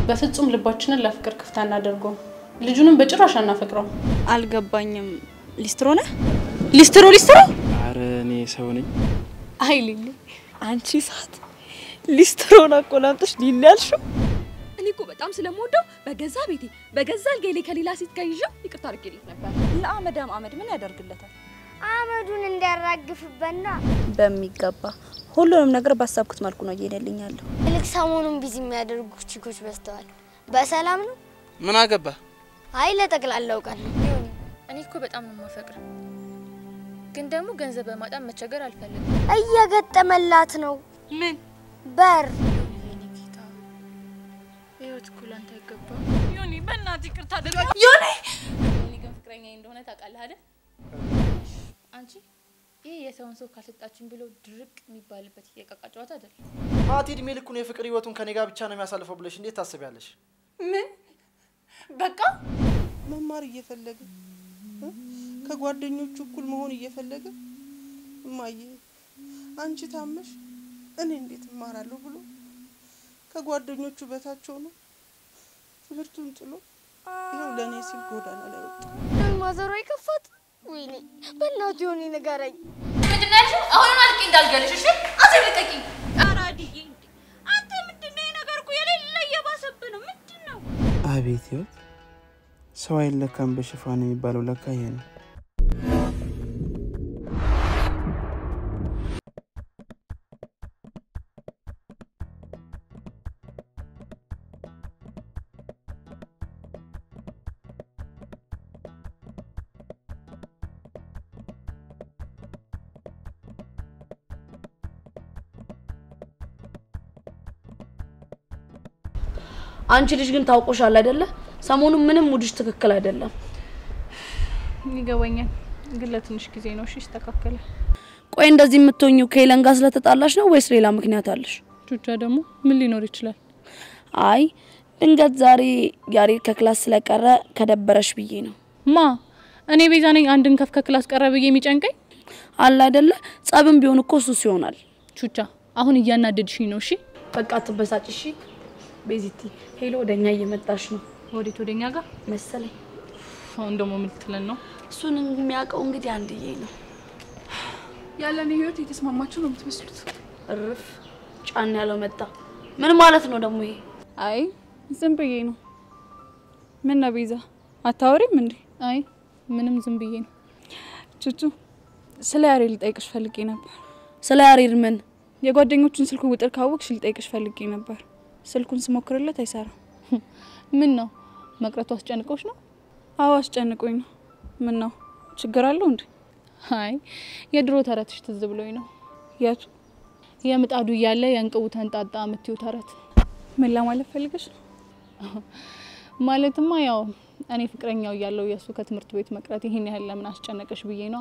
በፍጹም ልባችንን ለፍቅር ክፍት አናደርገውም። ልጁንም በጭራሽ አናፈቅረው። አልገባኝም። ሊስትሮ ነህ? ሊስትሮ ሊስትሮ? አረ እኔ ሰው ነኝ። አይ ሊሊ፣ አንቺ ሰዓት ሊስትሮን አቆላምጠሽ ሊሊ ያልሽው? እኔ እኮ በጣም ስለምወደው በገዛ ቤቴ በገዛ አልጋዬ ላይ ከሌላ ሴት ጋር ይዤው ይቅርታ አድርጌልኝ ነበር። ለአመዳም አመድ ምን ያደርግለታል? አመዱን እንዲያራግፍበና በሚገባ ሁሉንም ነገር ባሳብኩት መልኩ ነው እየሄደልኝ ያለው። ይልቅ ሰሞኑን ቢዚ የሚያደርጉ ቺኮች በዝተዋል። በሰላም ነው? ምን አገባ? አይ ለጠቅላላ እውቀት ነው። እኔ እኮ በጣም ነው የማፈቅር፣ ግን ደግሞ ገንዘብ በማጣት መቸገር አልፈልግም። እየገጠመላት ነው ምን በር የኔ ጌታ ህይወት እኮ ላንተ አይገባም። ዮኒ፣ በእናትህ ይቅርታ አድርግ። እኔ ግን ፍቅረኛ እንደሆነ ታውቃለህ አይደል? አንቺ ይህ የሰውን ሰው ካልሰጣችን ብሎ ድርቅ የሚባልበት የቃቃ ጨዋታ አይደለም። ማቲ እድሜ ልኩን የፍቅር ህይወቱን ከኔ ጋር ብቻ ነው የሚያሳልፈው ብለሽ እንዴት ታስቢያለሽ? ምን በቃ መማር እየፈለገ እ? ከጓደኞቹ እኩል መሆን እየፈለገ እማዬ አንቺ ታመሽ እኔ እንዴት እማራለሁ ብሎ ከጓደኞቹ በታች ሆኖ ትምህርቱን ጥሎ ይኸው ለእኔ ሲል ጎዳና ላይ ወጣ። ማዘሯ ይከፋት። ወይኔ በእናቱ የሆነ ንገረኝ። ምንድን ነው ያልሽው? አሁንም አልቄ እንዳልገልሽ እሺ? አዜ ልቀቂኝ። አራድዬ፣ አንተ ምንድን ነው የነገር እኮ የሌለ እየባሰብህ ነው። ምንድን ነው አቤት ህይወት፣ ሰው አይለካም በሽፋን የሚባለው ለካ ይሄ ነው። አንቺ ልጅ ግን ታውቆሻል አይደለ? ሰሞኑን ምንም ሙድሽ ትክክል አይደለም። ይገባኛል፣ ግን ለትንሽ ጊዜ ነው። እሺ ይስተካከላል። ቆይ እንደዚህ የምትሆኚው ከሄለን ጋር ስለተጣላሽ ነው ወይስ ሌላ ምክንያት አለሽ? ቹቻ ደግሞ ምን ሊኖር ይችላል? አይ ድንገት ዛሬ ያሬድ ከክላስ ስለቀረ ከደበረሽ ብዬ ነው። ማ እኔ ቤዛ ነኝ አንድን ከፍ ከክላስ ቀረ ብዬ የሚጨንቀኝ? አለ አይደለ? ጸብም ቢሆን እኮ እሱስ ይሆናል። ቹቻ አሁን እያናደድሽኝ ነው። እሺ በቃ አትበሳጭ እሺ። ቤዚቲ ሄሎ ወደኛ እየመጣሽ ነው ወዴት? ወደኛ ጋር መሰለኝ። አሁን ደግሞ ምን ልትለን ነው? እሱን የሚያውቀው እንግዲህ አንድዬ ነው። ያለን ህይወት የተስማማችሁ ነው የምትመስሉት። እርፍ ጫን ያለው መጣ። ምን ማለት ነው ደግሞ ይሄ? አይ ዝም ብዬ ነው። ምን ነው ቤዛ አታወሪም እንዴ? አይ ምንም ዝም ብዬ ነው። ቹቹ ስለ ያሬድ ልጠይቅሽ ፈልጌ ነበር። ስለ ያሬድ ምን? የጓደኞቹን ስልክ ቁጥር ካወቅሽ ልጠይቅሽ ፈልጌ ነበር። ስልኩን ስሞክርለት አይሰራም። ምን ነው መቅረቱ አስጨንቆች ነው? አዎ አስጨንቆኝ ነው። ምን ነው ችግር አለው እንዴ? አይ የድሮ ተረትሽ ትዝ ብሎኝ ነው። የቱ የምጣዱ እያለ የእንቅቡ ተንጣጣ የምትዩ ተረት ምን ለማለት ፈልገሽ ነው? ማለትማ ያው እኔ ፍቅረኛው እያለው የእሱ ከትምህርት ቤት መቅረት ይህን ያህል ለምን አስጨነቀሽ ብዬ ነው።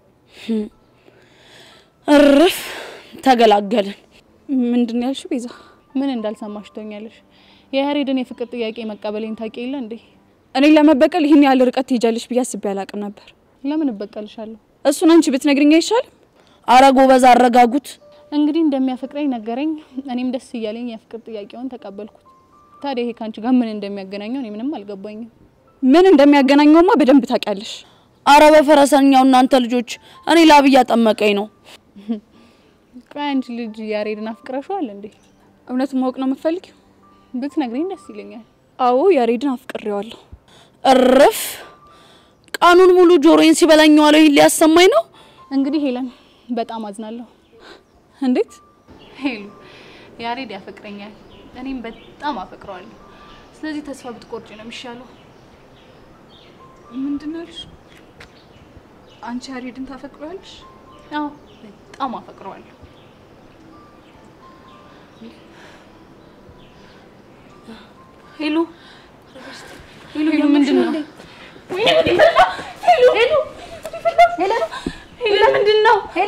እርፍ ተገላገልን። ምንድን ነው ያልሽው ቤዛ? ምን እንዳልሰማሽ ትሆኛለሽ። የያሬድን የፍቅር ጥያቄ መቀበሌን ታውቂ የለ እንዴ? እኔን ለመበቀል ይህን ያህል ርቀት ትሄጃለሽ ብዬ አስቤ አላቅም ነበር። ለምን እበቀልሻለሁ? እሱን አንቺ ብትነግሪኝ አይሻልም? አረ ጎበዝ አረጋጉት። እንግዲህ እንደሚያፈቅረኝ ነገረኝ። እኔም ደስ እያለኝ የፍቅር ጥያቄውን ተቀበልኩት። ታዲያ ይሄ ከአንቺ ጋር ምን እንደሚያገናኘው እኔ ምንም አልገባኝም። ምን እንደሚያገናኘውማ በደንብ ታውቂያለሽ። አረ በፈረሰኛው እናንተ ልጆች፣ እኔ ላብ እያጠመቀኝ ነው። ቆይ አንቺ ልጅ ያሬድን አፍቅረሽዋል እንዴ? እውነቱን ማወቅ ነው የምትፈልጊው? ብትነግሪኝ ደስ ይለኛል። አዎ ያሬድን አፍቅሬዋለሁ። እርፍ ቀኑን ሙሉ ጆሮዬን ሲበላኝ ዋለው። ይሄን ሊያሰማኝ ነው። እንግዲህ ሄለን በጣም አዝናለሁ። እንዴት? ሄሉ ያሬድ ያፈቅረኛል፣ እኔም በጣም አፈቅረዋለሁ። ስለዚህ ተስፋ ብትቆርጪ ነው የሚሻለው። ምንድን ነው ያልሽ? አንቺ ያሬድን ታፈቅሪዋለሽ? አዎ በጣም አፈቅረዋለሁ። ሄሉ ሄሉ ሄሉ ምንድን ነው? ሄሉ ምንድን ነው? ሄሉ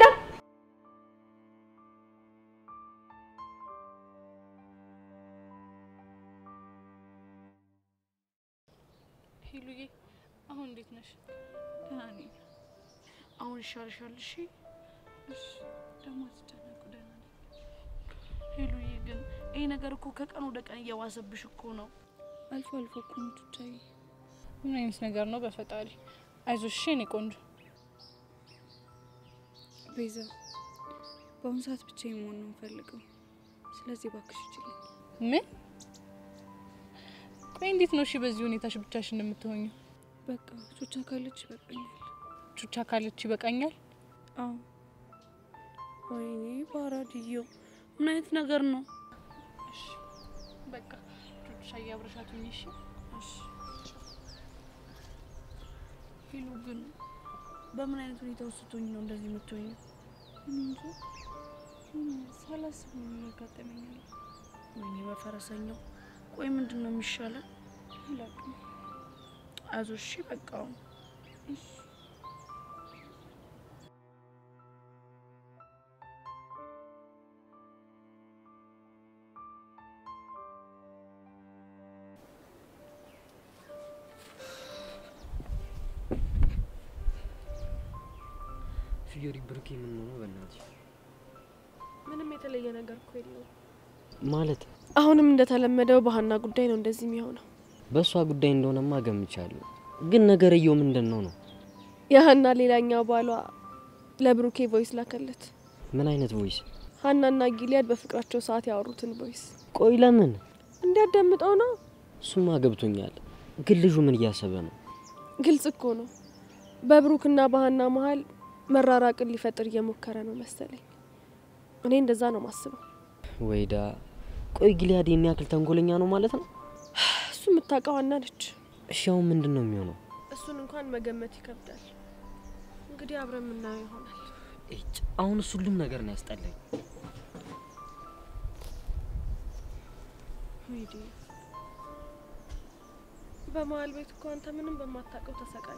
ሄሉዬ አሁን እንዴት ነሽ? ደህና ነኝ። አሁን ይሻልሻል? እሺ እሺ፣ ደግሞ አትጨነቁ፣ ደህና ነኝ። ሄሉዬ፣ ግን ይሄ ነገር እኮ ከቀን ወደ ቀን እየባሰብሽ እኮ ነው። አልፎ አልፎ እኮ ነው ቹቻዬ። ምን አይነት ነገር ነው? በፈጣሪ አይዞሽ እሺ የኔ ቆንጆ። ቤዛ በአሁኑ ሰዓት ብቻዬን መሆን ነው የምፈልገው። ስለዚህ እባክሽ ይችላል። ምን? ቆይ እንዴት ነው እሺ በዚህ ሁኔታሽ ብቻሽን እንደምትሆኙ? በቃ ቹቻ ካለች ይበቃኛል። ቹቻ ካለች ይበቃኛል? አዎ። ወይኔ ባራድዮ ምን አይነት ነገር ነው? እሺ በቃ ቹቻ እያብረሻቱኝ እሺ ፊሉ ግን በምን አይነት ሁኔታ ውስጥ ስትሆኝ ነው እንደዚህ የምትሆኝ? እንጂ ሳላስብ ነው የሚያጋጥመኛል። ወይኔ በፈረሰኛው። ቆይ ምንድን ነው የሚሻለን? አላውቅም። አይዞሽ እሺ፣ በቃ እሺ። ፊዮሪ ብሩኬ ምን ሆኖ በእናትሽ ምንም የተለየ ነገር እኮ የለውም። ማለት አሁንም እንደተለመደው በሀና ጉዳይ ነው እንደዚህ የሚሆነው። በእሷ ጉዳይ እንደሆነማ ገምቻለሁ። ግን ነገርየው ምንድን ነው ነው? የሀና ሌላኛው ባሏ ለብሩኬ ቮይስ ላከለት። ምን አይነት ቮይስ? ሀናና ጊሊያድ በፍቅራቸው ሰዓት ያወሩትን ቮይስ ቆይ ለምን? እንዲያዳምጠው ነው። እሱማ ገብቶኛል። ግን ልጁ ምን እያሰበ ነው? ግልጽ እኮ ነው። በብሩክና በሀና መሀል መራራቅን ሊፈጥር እየሞከረ ነው መሰለኝ። እኔ እንደዛ ነው ማስበው። ወይዳ ቆይ ጊሊያድ የኔ ያክል ተንኮለኛ ነው ማለት ነው? እሱ የምታውቀው ሀና ነች። እሺ አሁን ምንድን ነው የሚሆነው? እሱን እንኳን መገመት ይከብዳል። እንግዲህ አብረን የምናየው ይሆናል። እጭ አሁን እሱ ሁሉም ነገር ነው ያስጠላኝ። ሂዲ በመሀል ቤት እኮ አንተ ምንም በማታውቀው ተሰቃየ።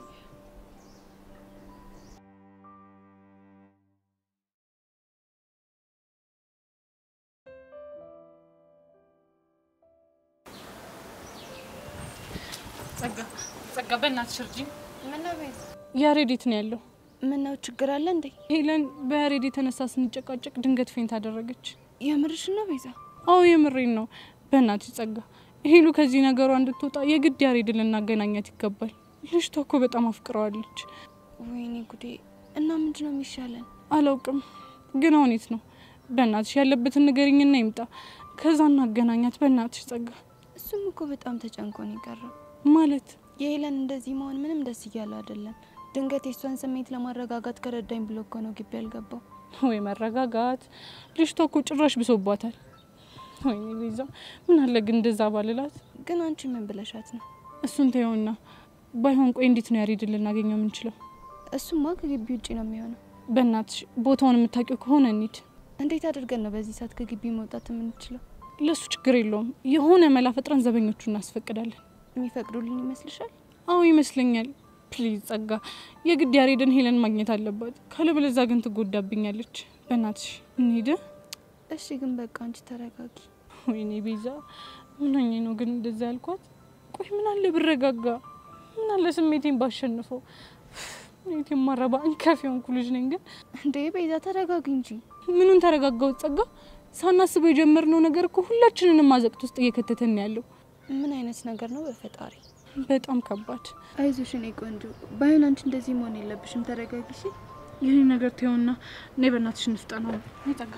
ጸጋ ጸጋ፣ በእናትሽ እርጂኝ። ምነው ቤዛ? ያሬድ የት ነው ያለው? ምነው ችግር አለ እንዴ? ሄለን በያሬድ የተነሳ ስንጨቃጨቅ ድንገት ፌንት አደረገች። የምርሽ ነው ቤዛ? አዎ የምሬን ነው። በእናትሽ ጸጋ፣ ሄሉ ከዚህ ነገሯ እንድትወጣ የግድ ያሬድን ልናገናኛት ይገባል። ልጅቷ እኮ በጣም አፍቅረዋለች። ወይኔ ጉዴ! እና ምንድን ነው የሚሻለን? አላውቅም፣ ግን አሁን የት ነው? በእናትሽ ያለበትን ንገሪኝና ይምጣ፣ ከዛ እናገናኛት። በእናትሽ ጸጋ። እሱም እኮ በጣም ተጨንቆ ነው የቀረው። ማለት የሄለን እንደዚህ መሆን ምንም ደስ እያለ አይደለም። ድንገት የሷን ስሜት ለማረጋጋት ከረዳኝ ብሎ እኮ ነው ግቢ ያልገባው። ወይ መረጋጋት! ልጅቷ እኮ ጭራሽ ብሶባታል። ወይኔ ቤዛ፣ ምን አለ ግን እንደዛ ባልላት። ግን አንቺ ምን ብለሻት ነው? እሱን ተይውና፣ ባይሆን ቆይ እንዴት ነው ያሬድን ልናገኘው የምንችለው? እሱማ ከግቢ ውጭ ነው የሚሆነው። በእናትሽ ቦታውን የምታውቂው ከሆነ እንሂድ። እንዴት አድርገን ነው በዚህ ሰዓት ከግቢ መውጣት የምንችለው? ለሱ ችግር የለውም። የሆነ መላ ፈጥረን ዘበኞቹ እናስፈቅዳለን። የሚፈቅዱልን ይመስልሻል? አዎ ይመስለኛል። ፕሊዝ ጸጋ፣ የግድ ያሬድን ሄለን ማግኘት አለባት። ካለበለዛ ግን ትጎዳብኛለች። በእናትሽ እንሂድ። እሺ፣ ግን በቃ አንቺ ተረጋጊ። ወይኔ ቤዛ፣ ምን ሆኜ ነው ግን እንደዛ ያልኳት? ቆይ ምን አለ ብረጋጋ፣ ምን አለ ስሜቴን ባሸንፈው። ስሜቴ ማረባ እንከፍ የሆንኩ ልጅ ነኝ። ግን እንዴ ቤዛ ተረጋጊ እንጂ። ምኑን ተረጋጋው ጸጋ? ሳናስበው የጀመርነው ነገር እኮ ሁላችንንም አዘቅት ውስጥ እየከተተን ያለው። ምን አይነት ነገር ነው በፈጣሪ? በጣም ከባድ። አይዞሽ እኔ ቆንጆ፣ ባይሆን አንቺ እንደዚህ መሆን የለብሽም። ተረጋጊ። እሺ ይህን ነገር ተይውና እኔ በእናትሽ እንፍጣ ነው ጸጋ።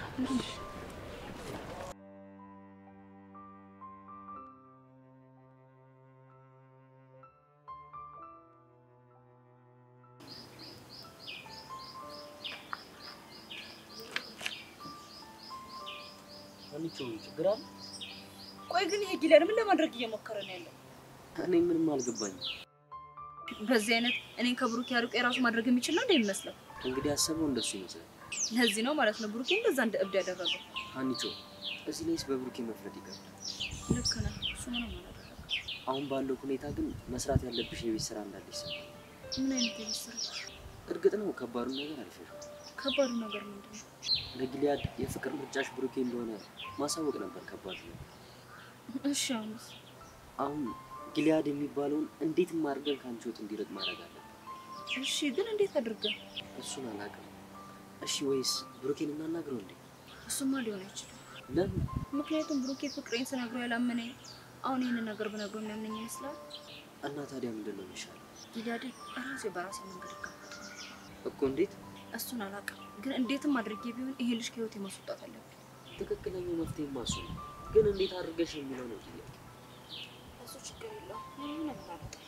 አንቺ ችግር አለ? ቆይ ግን ይሄ ጊለር ምን ለማድረግ እየሞከረ ነው ያለው? እኔ ምንም አልገባኝም። በዚህ አይነት እኔን ከብሩክ ያርቆ የራሱ ማድረግ የሚችል ነው እንደ የሚመስለው። እንግዲህ ያሰበው እንደሱ ይመስላል። ለዚህ ነው ማለት ነው ብሩኬ እንደዛ እንደ እብድ ያደረገው። አንቺ እዚህ ላይስ በብሩኬ መፍረድ ይቀርል። ልክ ነህ። እሱ ምንም አላደረገም። አሁን ባለው ሁኔታ ግን መስራት ያለብሽ የቤት ስራ እንዳለሽ ይሰማል። ምን አይነት የቤት ስራ? እርግጥ ነው ከባዱን ነገር አልፈሽ ከባዱ ነገር ምንድን ነው? ለጊሊያድ የፍቅር ምርጫሽ ብሩኬ እንደሆነ ማሳወቅ ነበር ከባዱ ነው። እሺ አሁንስ? አሁን ጊሊያድ የሚባለውን እንዴት አድርገን ከአንቺ ህይወት እንዲርቅ ማድረግ አለብን። እሺ ግን እንዴት አድርገን? እሱን አላውቅም። እሺ ወይስ ብሩኬን እናናግረው እንዴ? እሱማ ሊሆን አይችልም። ለምን? ምክንያቱም ብሩኬ ፍቅሬን ስነግረው ያላመነኝ አሁን ይህንን ነገር ብነግረው የሚያምነኝ ይመስላል? እና ታዲያ ምንድን ነው የሚሻለው ጊዳድን ራሴ በራሴ መንገድ እጋፈጠዋለሁ። እኮ? እንዴት? እሱን አላውቅም፣ ግን እንዴትም አድርጌ ቢሆን ይሄ ልጅ ከህይወቴ ማስወጣት አለብኝ። ትክክለኛው መፍትሄ ማሱ ነው። ግን እንዴት አድርገሽ የሚለው ነው ጥያቄ። እሱ ችግር የለውም። ምንም ነገር አላውቅም።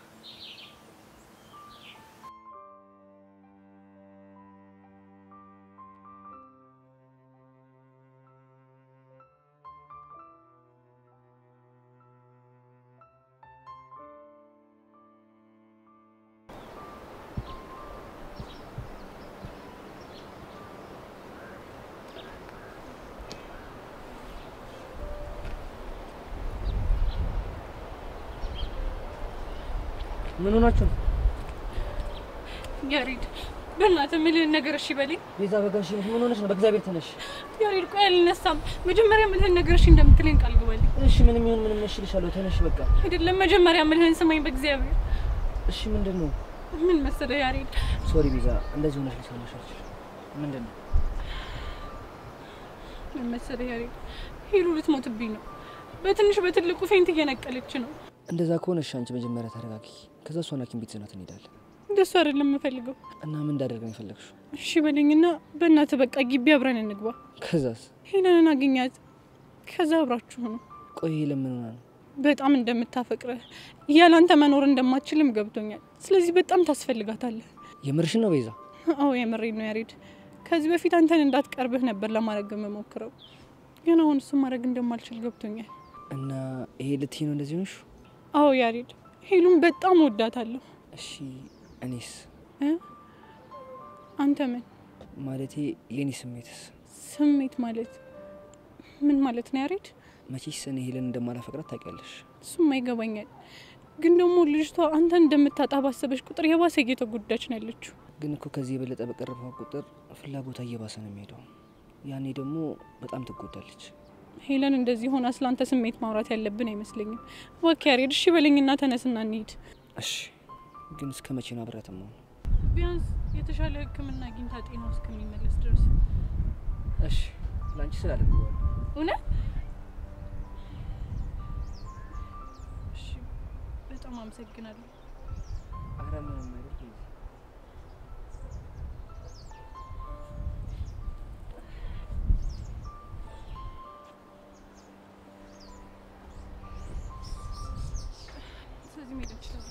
ምን ሆናችሁ ነው? ያሬድ በእናትህ የምልህን ነገር እሺ በለኝ። ቤዛ በጋሽ ምን ሆነሽ ነው? በእግዚአብሔር ተነሽ። ያሬድ ቆይ አልነሳም። መጀመሪያ የምልህን ነገር እሺ እንደምትለኝ ቃል ግባልኝ። እሺ ምንም ይሁን ምንም እሺ እልሻለሁ። ተነሽ በቃ። አይደለም መጀመሪያ የምልህን ስማኝ በእግዚአብሔር። እሺ ምንድን ነው? ምን መሰለህ ያሬድ፣ ሶሪ ቤዛ፣ እንደዚህ ሆነሽ ልሰማሽ አልችልም። ምንድን ነው? ምን መሰለህ ያሬድ፣ ሄሉ ልትሞትብኝ ነው። በትንሽ በትልቁ ፌንት እየነቀለች ነው። እንደዛ ከሆነ እሺ አንቺ መጀመሪያ ተረጋጊ። ከዛ እሷን ሐኪም ቤት ይዘናት እንሄዳለን። እንደሱ አይደለም የምፈልገው። እና ምን እንዳደርግ ነው የፈለግሽው? እሺ በለኝና በእናትህ በቃ ግቢ አብረን እንግባ። ከዛስ? ሄለንን አግኛት። ከዛ አብራችሁ ነው። ቆይ ለምን ሆና ነው? በጣም እንደምታፈቅረህ ያላንተ መኖር እንደማትችልም ገብቶኛል። ስለዚህ በጣም ታስፈልጋታለህ። የምርሽን ነው ቤዛ? አዎ የምሬን ነው ያሬድ። ከዚህ በፊት አንተን እንዳትቀርብህ ነበር ለማድረግ የምሞክረው፣ ግን አሁን እሱ ማድረግ እንደማልችል ገብቶኛል። እና ይሄ ልትይ ነው እንደዚህ ሆንሽ? አዎ ያሬድ፣ ሄሉን በጣም ወዳታለሁ። እሺ እኔስ? እ? አንተ ምን ማለቴ የኔ ስሜትስ? ስሜት ማለት ምን ማለት ነው ያሬድ? መቼስ እኔ ሄለን እንደማላፈቅራት ታውቂያለሽ። እሱም አይገባኛል፣ ግን ደግሞ ልጅቷ አንተን እንደምታጣ ባሰበች ቁጥር የባሰ እየተጎዳች ነው ያለችው። ግን እኮ ከዚህ የበለጠ በቀረብኳት ቁጥር ፍላጎቷ እየባሰ ነው የሚሄደው። ያኔ ደግሞ በጣም ትጎዳለች። ሄለን እንደዚህ ሆና ስለ አንተ ስሜት ማውራት ያለብን አይመስለኝም። እባክህ ያሬድ እሺ በለኝና ተነስና እንሂድ። እሺ ግን እስከ መቼ ነው አብሬያት የምሆነው? ቢያንስ የተሻለ ሕክምና አግኝታ ጤናው እስከሚመለስ ድረስ። እሺ ለአንቺ ስላደርገዋል እውነት? እሺ በጣም አመሰግናለሁ። አረ ምንም አይደል ቤዛ። ስለዚህ መሄድ እንችላለን።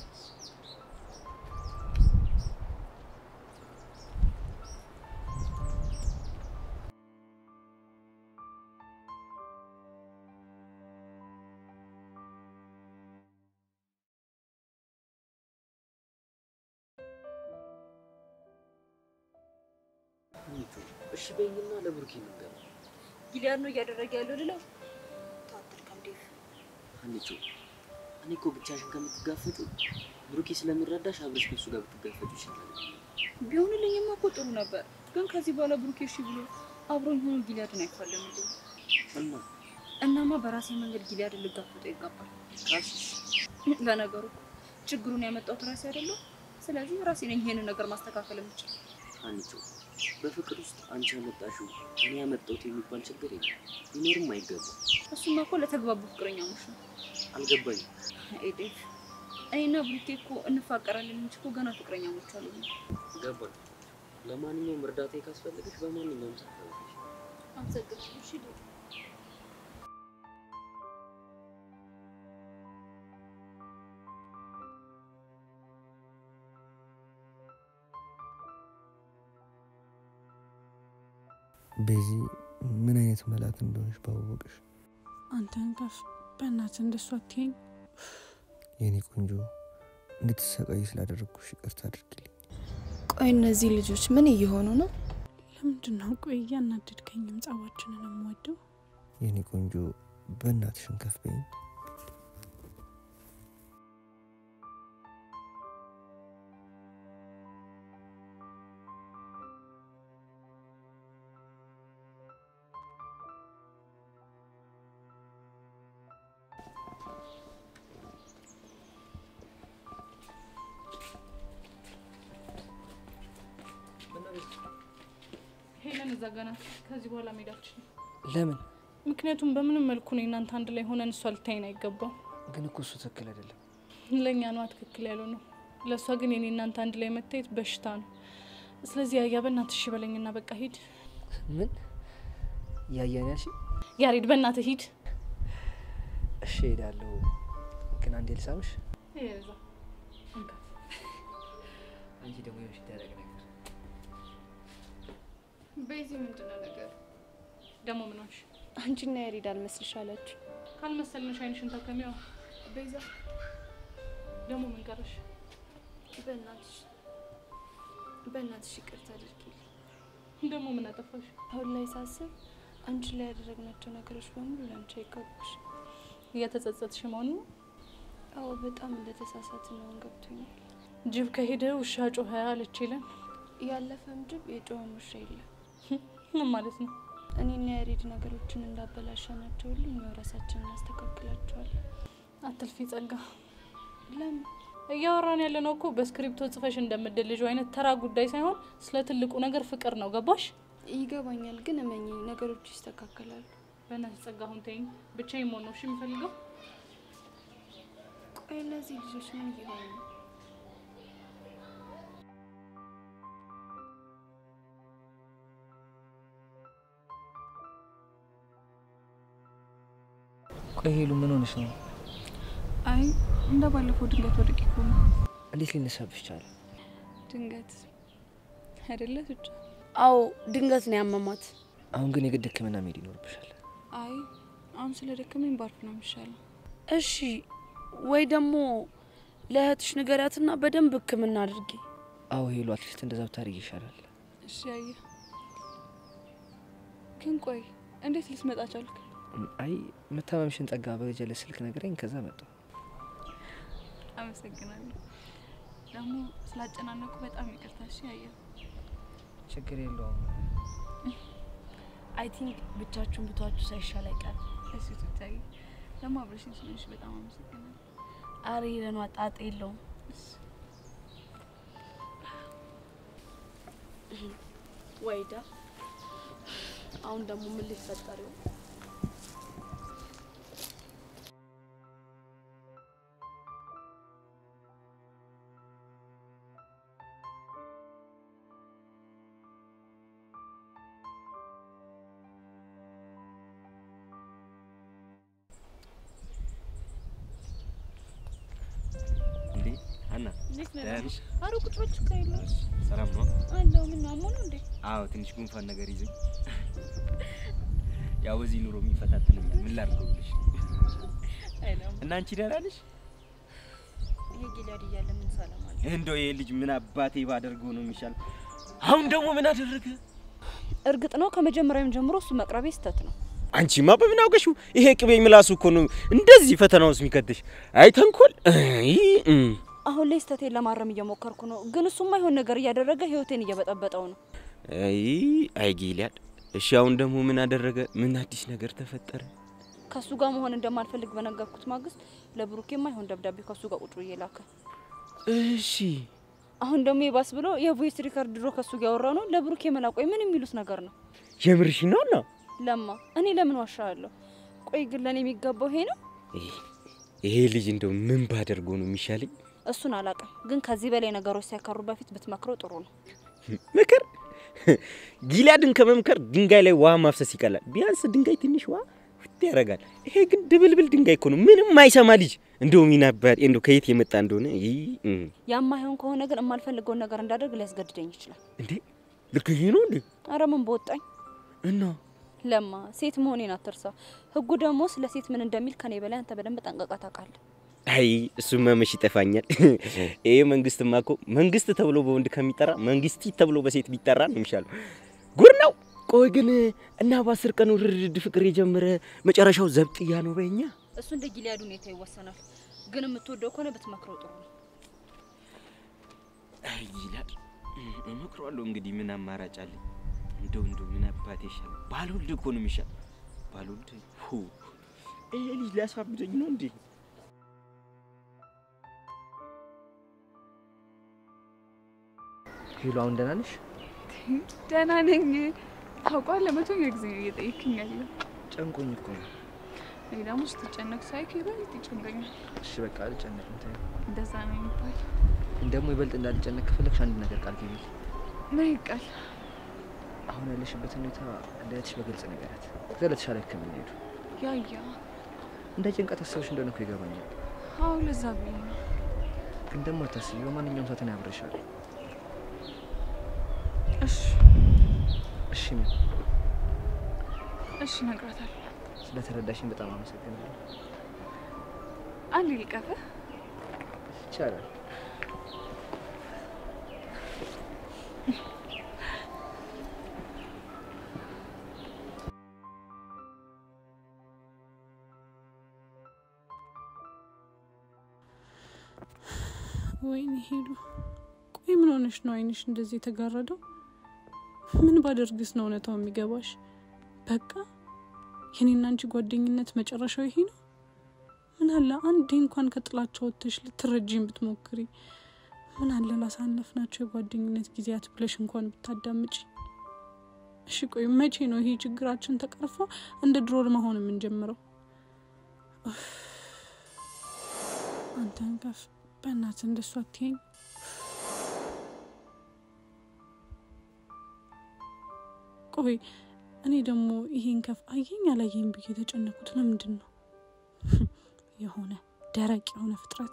ሀኒቾ እሺ በይኝና ለብሩኬ ነገር ጊሊያድ ነው እያደረገ ያለው ልለው ታትልከም ዴቭ ሀኒቾ እኔ እኮ ብቻሽን ከምትጋፈጡ ብሩኬ ስለሚረዳሽ አብረሽ ከሱ ጋር ብትጋፈጡ ይሻላል። ቢሆንልኝማ እኮ ጥሩ ነበር፣ ግን ከዚህ በኋላ ብሩኬ እሺ ብሎ አብሮኝ ሆኖ ጊሊያድን አይፋለምልኝ። እና እናማ በራሴ መንገድ ጊሊያድን ልጋፈጠው ይገባል። ካልሽሽ ለነገሩ እኮ ችግሩን ያመጣሁት ራሴ አይደለሁ። ስለዚህ ራሴ ነኝ ይሄንን ነገር ማስተካከል የምችል። ሀኒቾ በፍቅር ውስጥ አንቺ ያመጣሽው እኔ ያመጣሁት የሚባል ችግር የለም፣ ሊኖርም አይገባም። እሱማ እኮ ለተግባቡ ፍቅረኛሞች ነው። አልገባኝም። አይ ዴቭ፣ እኔና ብሩኬ እኮ እንፋቀራለን እንጂ እኮ ገና ፍቅረኛሞች አሉ። ገባኝ። ለማንኛውም እርዳታ ካስፈለገሽ በማንኛውም ሰዓት ታውቂሽ። አመሰግናለሁ። እሺ ዴቭ። በዚህ ምን አይነት መላት እንደሆነች ባወቅሽ። አንተን ከፍ በእናትህ እንደሱ አትይኝ። የኔ ቆንጆ እንድትሰቃይ ስላደረግኩሽ ይቅርታ አድርግልኝ። ቆይ እነዚህ ልጆች ምን እየሆኑ ነው? ለምንድን ነው ቆይ እያናደድከኝም ጸባችንን የምወደው? የኔ ቆንጆ በእናትሽን ከፍ በይኝ። ሄለን እዛ ጋ ናት። ከዚህ በኋላ መሄዳችን ለምን? ምክንያቱም በምንም መልኩ ነው እናንተ አንድ ላይ ሆነን እሷ ልታይን አይገባም። ግን እኮ እሱ ትክክል አይደለም። ለእኛ ነዋ ትክክል ያለው ነው። ለእሷ ግን የኔ እናንተ አንድ ላይ መታየት በሽታ ነው። ስለዚህ ያያ በእናትህ እሺ በለኝና በቃ ሂድ። ምን ያያን ያልሽ? ያሬድ በእናትህ ሂድ። እሺ ሄዳለሁ። ግን አንዴ ልሳምሽ። አንቺ ደግሞ የሆንሽ ደረቅ ነገር በዚህ ምንድነው ነገር ደግሞ ምን ሆንሽ? አንቺና ያሬድ አልመስልሽ አላችሁ። ካልመሰልንሽ አይንሽን ታከሚዋ። ቤዛ ደግሞ ምን ቀረሽ? በእናትሽ በእናትሽ ይቅርታ አድርጊልኝ። ደግሞ ምን አጠፋሽ? አሁን ላይ ሳስብ አንቺ ላይ ያደረግናቸው ነገሮች በሙሉ ለአንቺ አይገቡሽ። እየተጸጸትሽ መሆኑ ነው? አዎ በጣም እንደተሳሳትን አሁን ገብቶኛል። ጅብ ከሄደ ውሻ ጮኸ አለች የለን? ያለፈም ጅብ የጮኸም ውሻ የለም። ምን ማለት ነው? እኔና ያሬድ ነገሮችን እንዳበላሸናቸው ሁሉ እኛው ራሳችን እናስተካክላቸዋለን። አትልፊ ጸጋ። ለምን እያወራን ያለ ነው እኮ በስክሪፕቶ ጽፈሽ እንደምድልጁ አይነት ተራ ጉዳይ ሳይሆን ስለ ትልቁ ነገር ፍቅር ነው። ገባሽ? ይገባኛል፣ ግን እመኚኝ ነገሮች ይስተካከላሉ። በእናትሽ ጸጋ አሁን ተይኝ። ብቻዬን መሆን ነው እሺ የምፈልገው። ቆይ እነዚህ ልጆች ምን እየሆኑ ነው? ቆይ ሄሉ ምን ሆነሽ ነው? አይ እንደ ባለፈው ድንገት ወድቄ እኮ ነው። እንዴት ሊነሳብሽ ቻለ? ድንገት አይደለ ብቻ። አዎ ድንገት ነው ያመማት። አሁን ግን የግድ ሕክምና መሄድ ይኖርብሻል። አይ አሁን ስለ ደከመኝ ባርፍ ነው የሚሻለው። እሺ ወይ ደግሞ ለእህትሽ ንገሪያትና በደንብ ሕክምና አድርጊ። አዎ ሄሉ አትሊስት እንደዛ ብታደርጊ ይሻላል። እሺ አየ ግን ቆይ እንዴት ልትመጣ ቻልክ? አይ መታመምሽን ጸጋ በጀለ ስልክ ነገረኝ። ከዛ መጣሁ። አመሰግናለሁ። ደግሞ ስላጨናነቁ በጣም ይቅርታ። እሺ አየ ችግር የለውም። አይ ቲንክ ብቻችሁን ብቷችሁ ሳይሻል አይቀርም። እሺ ትታይ ደግሞ አብረሽኝ ስለሆንሽ በጣም አመሰግናለሁ። አረ ሄደኗ ጣጣ የለውም። ወይዳ አሁን ደግሞ ምን ሊፈጠር ይሆን? እንዴ ሀና እንዴት ነህ? ደህና ነሽ? አረ ቁጭ በል ችግር የለውም። ሰላም ነው? አለው ምን ነው አሞህ ነው እንዴ? አዎ ትንሽ ጉንፋን ነገር ይዘኝ ያው በዚህ ኑሮ የሚፈታተነኛል ምን ላድርገው ብለሽ አይለም እና አንቺ ደህና ነሽ? ይሄ ጊሊያድ እያለ ምን ሰላም አለ? እንደው ይሄ ልጅ ምን አባቴ ባደርገው ነው የሚሻል? አሁን ደግሞ ምን አደረገ? እርግጥ ነው ከመጀመሪያውም ጀምሮ እሱ መቅረቤ ስህተት ነው። አንቺማ በምን አውቀሽው? ይሄ ቅቤ ምላሱ እኮ ነው እንደዚህ ፈተና ውስጥ የሚከትሽ። አይ ተንኮል! አይ እም። አሁን ላይ ስህተቴን ለማረም እየሞከርኩ ነው፣ ግን እሱ የማይሆን ነገር እያደረገ ህይወቴን እየበጠበጠው ነው። አይ አይ ጊልያድ፣ እሺ አሁን ደግሞ ምን አደረገ? ምን አዲስ ነገር ተፈጠረ? ከእሱ ጋር መሆን እንደማልፈልግ በነገርኩት ማግስት ለብሩኬ የማይሆን ደብዳቤ ከእሱ ጋር ቁጭ ብዬ ላከ። እሺ አሁን ደግሞ የባስ ብሎ የቮይስ ሪከርድ ድሮ ከእሱ ጋር ያወራው ነው ለብሩኬ መላቆይ ምን የሚሉት ነገር ነው? የምርሽ ነው ነው? ለማ እኔ ለምን ዋሻለሁ? ቆይ ግን ለእኔ የሚገባው ይሄ ነው? ይሄ ልጅ እንደው ምን ባደርገው ነው የሚሻለኝ? እሱን አላውቅም፣ ግን ከዚህ በላይ ነገሮች ሳይከሩ በፊት ብትመክረው ጥሩ ነው። ምክር ጊልያድን ከመምከር ድንጋይ ላይ ውሃ ማፍሰስ ይቀላል። ቢያንስ ድንጋይ ትንሽ ውሃ ፍት ያደርጋል። ይሄ ግን ድብልብል ድንጋይ እኮ ነው፣ ምንም አይሰማ ልጅ። እንደው ሚናባጤ እንደው ከየት የመጣ እንደሆነ ይህ ያማይሆን ከሆነ ግን የማልፈልገውን ነገር እንዳደርግ ሊያስገድደኝ ይችላል። እንዴ ልክ ይሄ ነው እንዴ? አረ ምን በወጣኝ እና ለማ ሴት መሆኔን አትርሳ። ህጉ ደግሞ ስለ ሴት ምን እንደሚል ከኔ በላይ አንተ በደንብ ጠንቀቃ ታውቃለህ። አይ እሱማ መች ይጠፋኛል። ይሄ መንግስትማ እኮ መንግስት ተብሎ በወንድ ከሚጠራ መንግስቲ ተብሎ በሴት ቢጠራ ነው የሚሻለው። ጉድ ነው። ቆይ ግን እና በአስር ቀን ውርርድ ፍቅር የጀመረ መጨረሻው ዘብጥያ ነው በኛ። እሱ እንደ ጊልያድ ሁኔታ ይወሰናል። ግን የምትወደው ከሆነ ብትመክረው ጥሩ ነው። አይ ጊልያድ እመክረዋለሁ። እንግዲህ ምን አማራጭ አለኝ? እንደው እንደው ምን አባቴ ይሻል? ባልወልድ እኮ ነው የሚሻል። ባልወልድ ሁ ይሄ ልጅ ሊያሳብደኝ ነው እንዴ? ሄሎ አሁን ደህና ነሽ? ደህና ነኝ። ታውቋል። ለመቶኛ ጊዜ ነው እየጠየቅኝ ያለ። ጨንቆኝ እኮ ነው። እኔ ደግሞ ስትጨነቅ ሳይክ ይበልጥ ይጨንቀኛል። እሺ በቃ አልጨነቅም። ተይው። እንደዛ ነው የሚባል። ደግሞ ይበልጥ እንዳልጨነቅ ከፈለግሽ አንድ ነገር ቃል ግቢልኝ። ምን ይቃል? አሁን ያለሽበትን ሁኔታ ለእህትሽ በግልጽ ነገራት። ከዛ ለተሻለ ሕክምና ሄዱ። ያያ እንደ ጭንቀት አሰብሽ እንደሆነ እኮ ይገባኛል። አዎ፣ ለዛ ብዬ ነው። ግን ደግሞ አታስቢ፣ በማንኛውም ሰዓት እኔ አብሬሻለሁ። እሺ እሺ ምን? እሺ፣ እነግራታለሁ። ስለተረዳሽኝ በጣም አመሰግናለሁ። አንዴ ልቀፍህ። ይቻላል። ወይኔ ሄዱ። ቆይ ምን ሆነሽ ነው አይንሽ እንደዚህ የተጋረደው? ምን ባደርግስ ነው እውነታው የሚገባሽ? በቃ የኔና አንቺ ጓደኝነት መጨረሻው ይሄ ነው? ምን አለ አንዴ እንኳን ከጥላቻ ወጥተሽ ልትረጂኝ ብትሞክሪ? ምን አለ ላሳለፍናቸው የጓደኝነት ጊዜያት ብለሽ እንኳን ብታዳምጪ? እሺ ቆይ መቼ ነው ይሄ ችግራችን ተቀርፎ እንደ ድሮ መሆን የምንጀምረው? ኡፍ፣ አንተን ከፍ በእናት እንደሱ አትይኝ። ቆይ እኔ ደግሞ ይሄን ከፍ አየኝ አላየኝ ብዬ የተጨነኩት ለምንድን ነው? የሆነ ደረቅ የሆነ ፍጥረት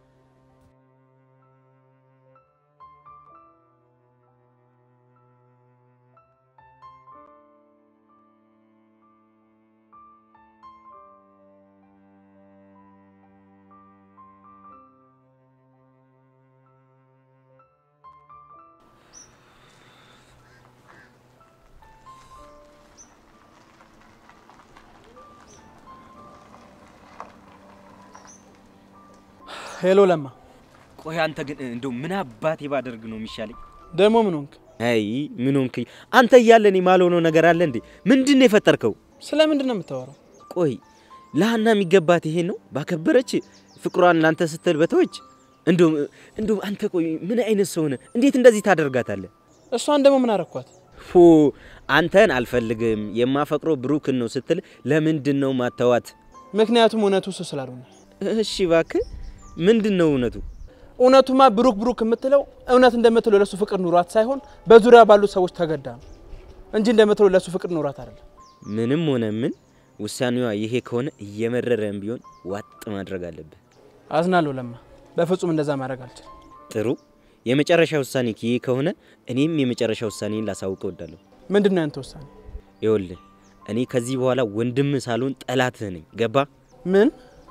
ሄሎ ለማ፣ ቆይ አንተ ግን እንደው ምን አባቴ ባደርግ ነው የሚሻለኝ? ደግሞ ምን ሆንክ? አይ ምን ሆንክ? አንተ እያለ እኔ ማልሆነው ነገር አለ እንዴ? ምንድን ነው የፈጠርከው? ስለ ምንድን ነው የምታወራው? ቆይ ለሀና የሚገባት ይሄ ነው? ባከበረች ፍቅሯን ላንተ ስትል በተወች። እንደውም እንደውም አንተ ቆይ ምን አይነት ሰው ነህ? እንዴት እንደዚህ ታደርጋታለህ? እሷን ደግሞ ምን አረኳት? ፎ አንተን አልፈልግም የማፈቅረው ብሩክን ነው ስትል ለምንድን ነው ማተዋት? ምክንያቱም እውነቱ እሱ ስላልሆነ። እሺ እባክህ ምንድን ነው እውነቱ? እውነቱማ ብሩክ ብሩክ የምትለው እውነት እንደምትለው ለሱ ፍቅር ኑሯት ሳይሆን በዙሪያ ባሉት ሰዎች ተገዳ ነው እንጂ እንደምትለው ለሱ ፍቅር ኑሯት አይደለም። ምንም ሆነ ምን ውሳኔዋ ይሄ ከሆነ እየመረረም ቢሆን ዋጥ ማድረግ አለብህ። አዝናለሁ ለማ፣ በፍጹም እንደዛ ማድረግ አልችልም። ጥሩ የመጨረሻ ውሳኔ ይሄ ከሆነ እኔም የመጨረሻ ውሳኔን ላሳውቅ እወዳለሁ። ምንድን ነው ያንተ ውሳኔ? ይኸውልህ እኔ ከዚህ በኋላ ወንድም ሳልሆን ጠላትህ ነኝ። ገባ? ምን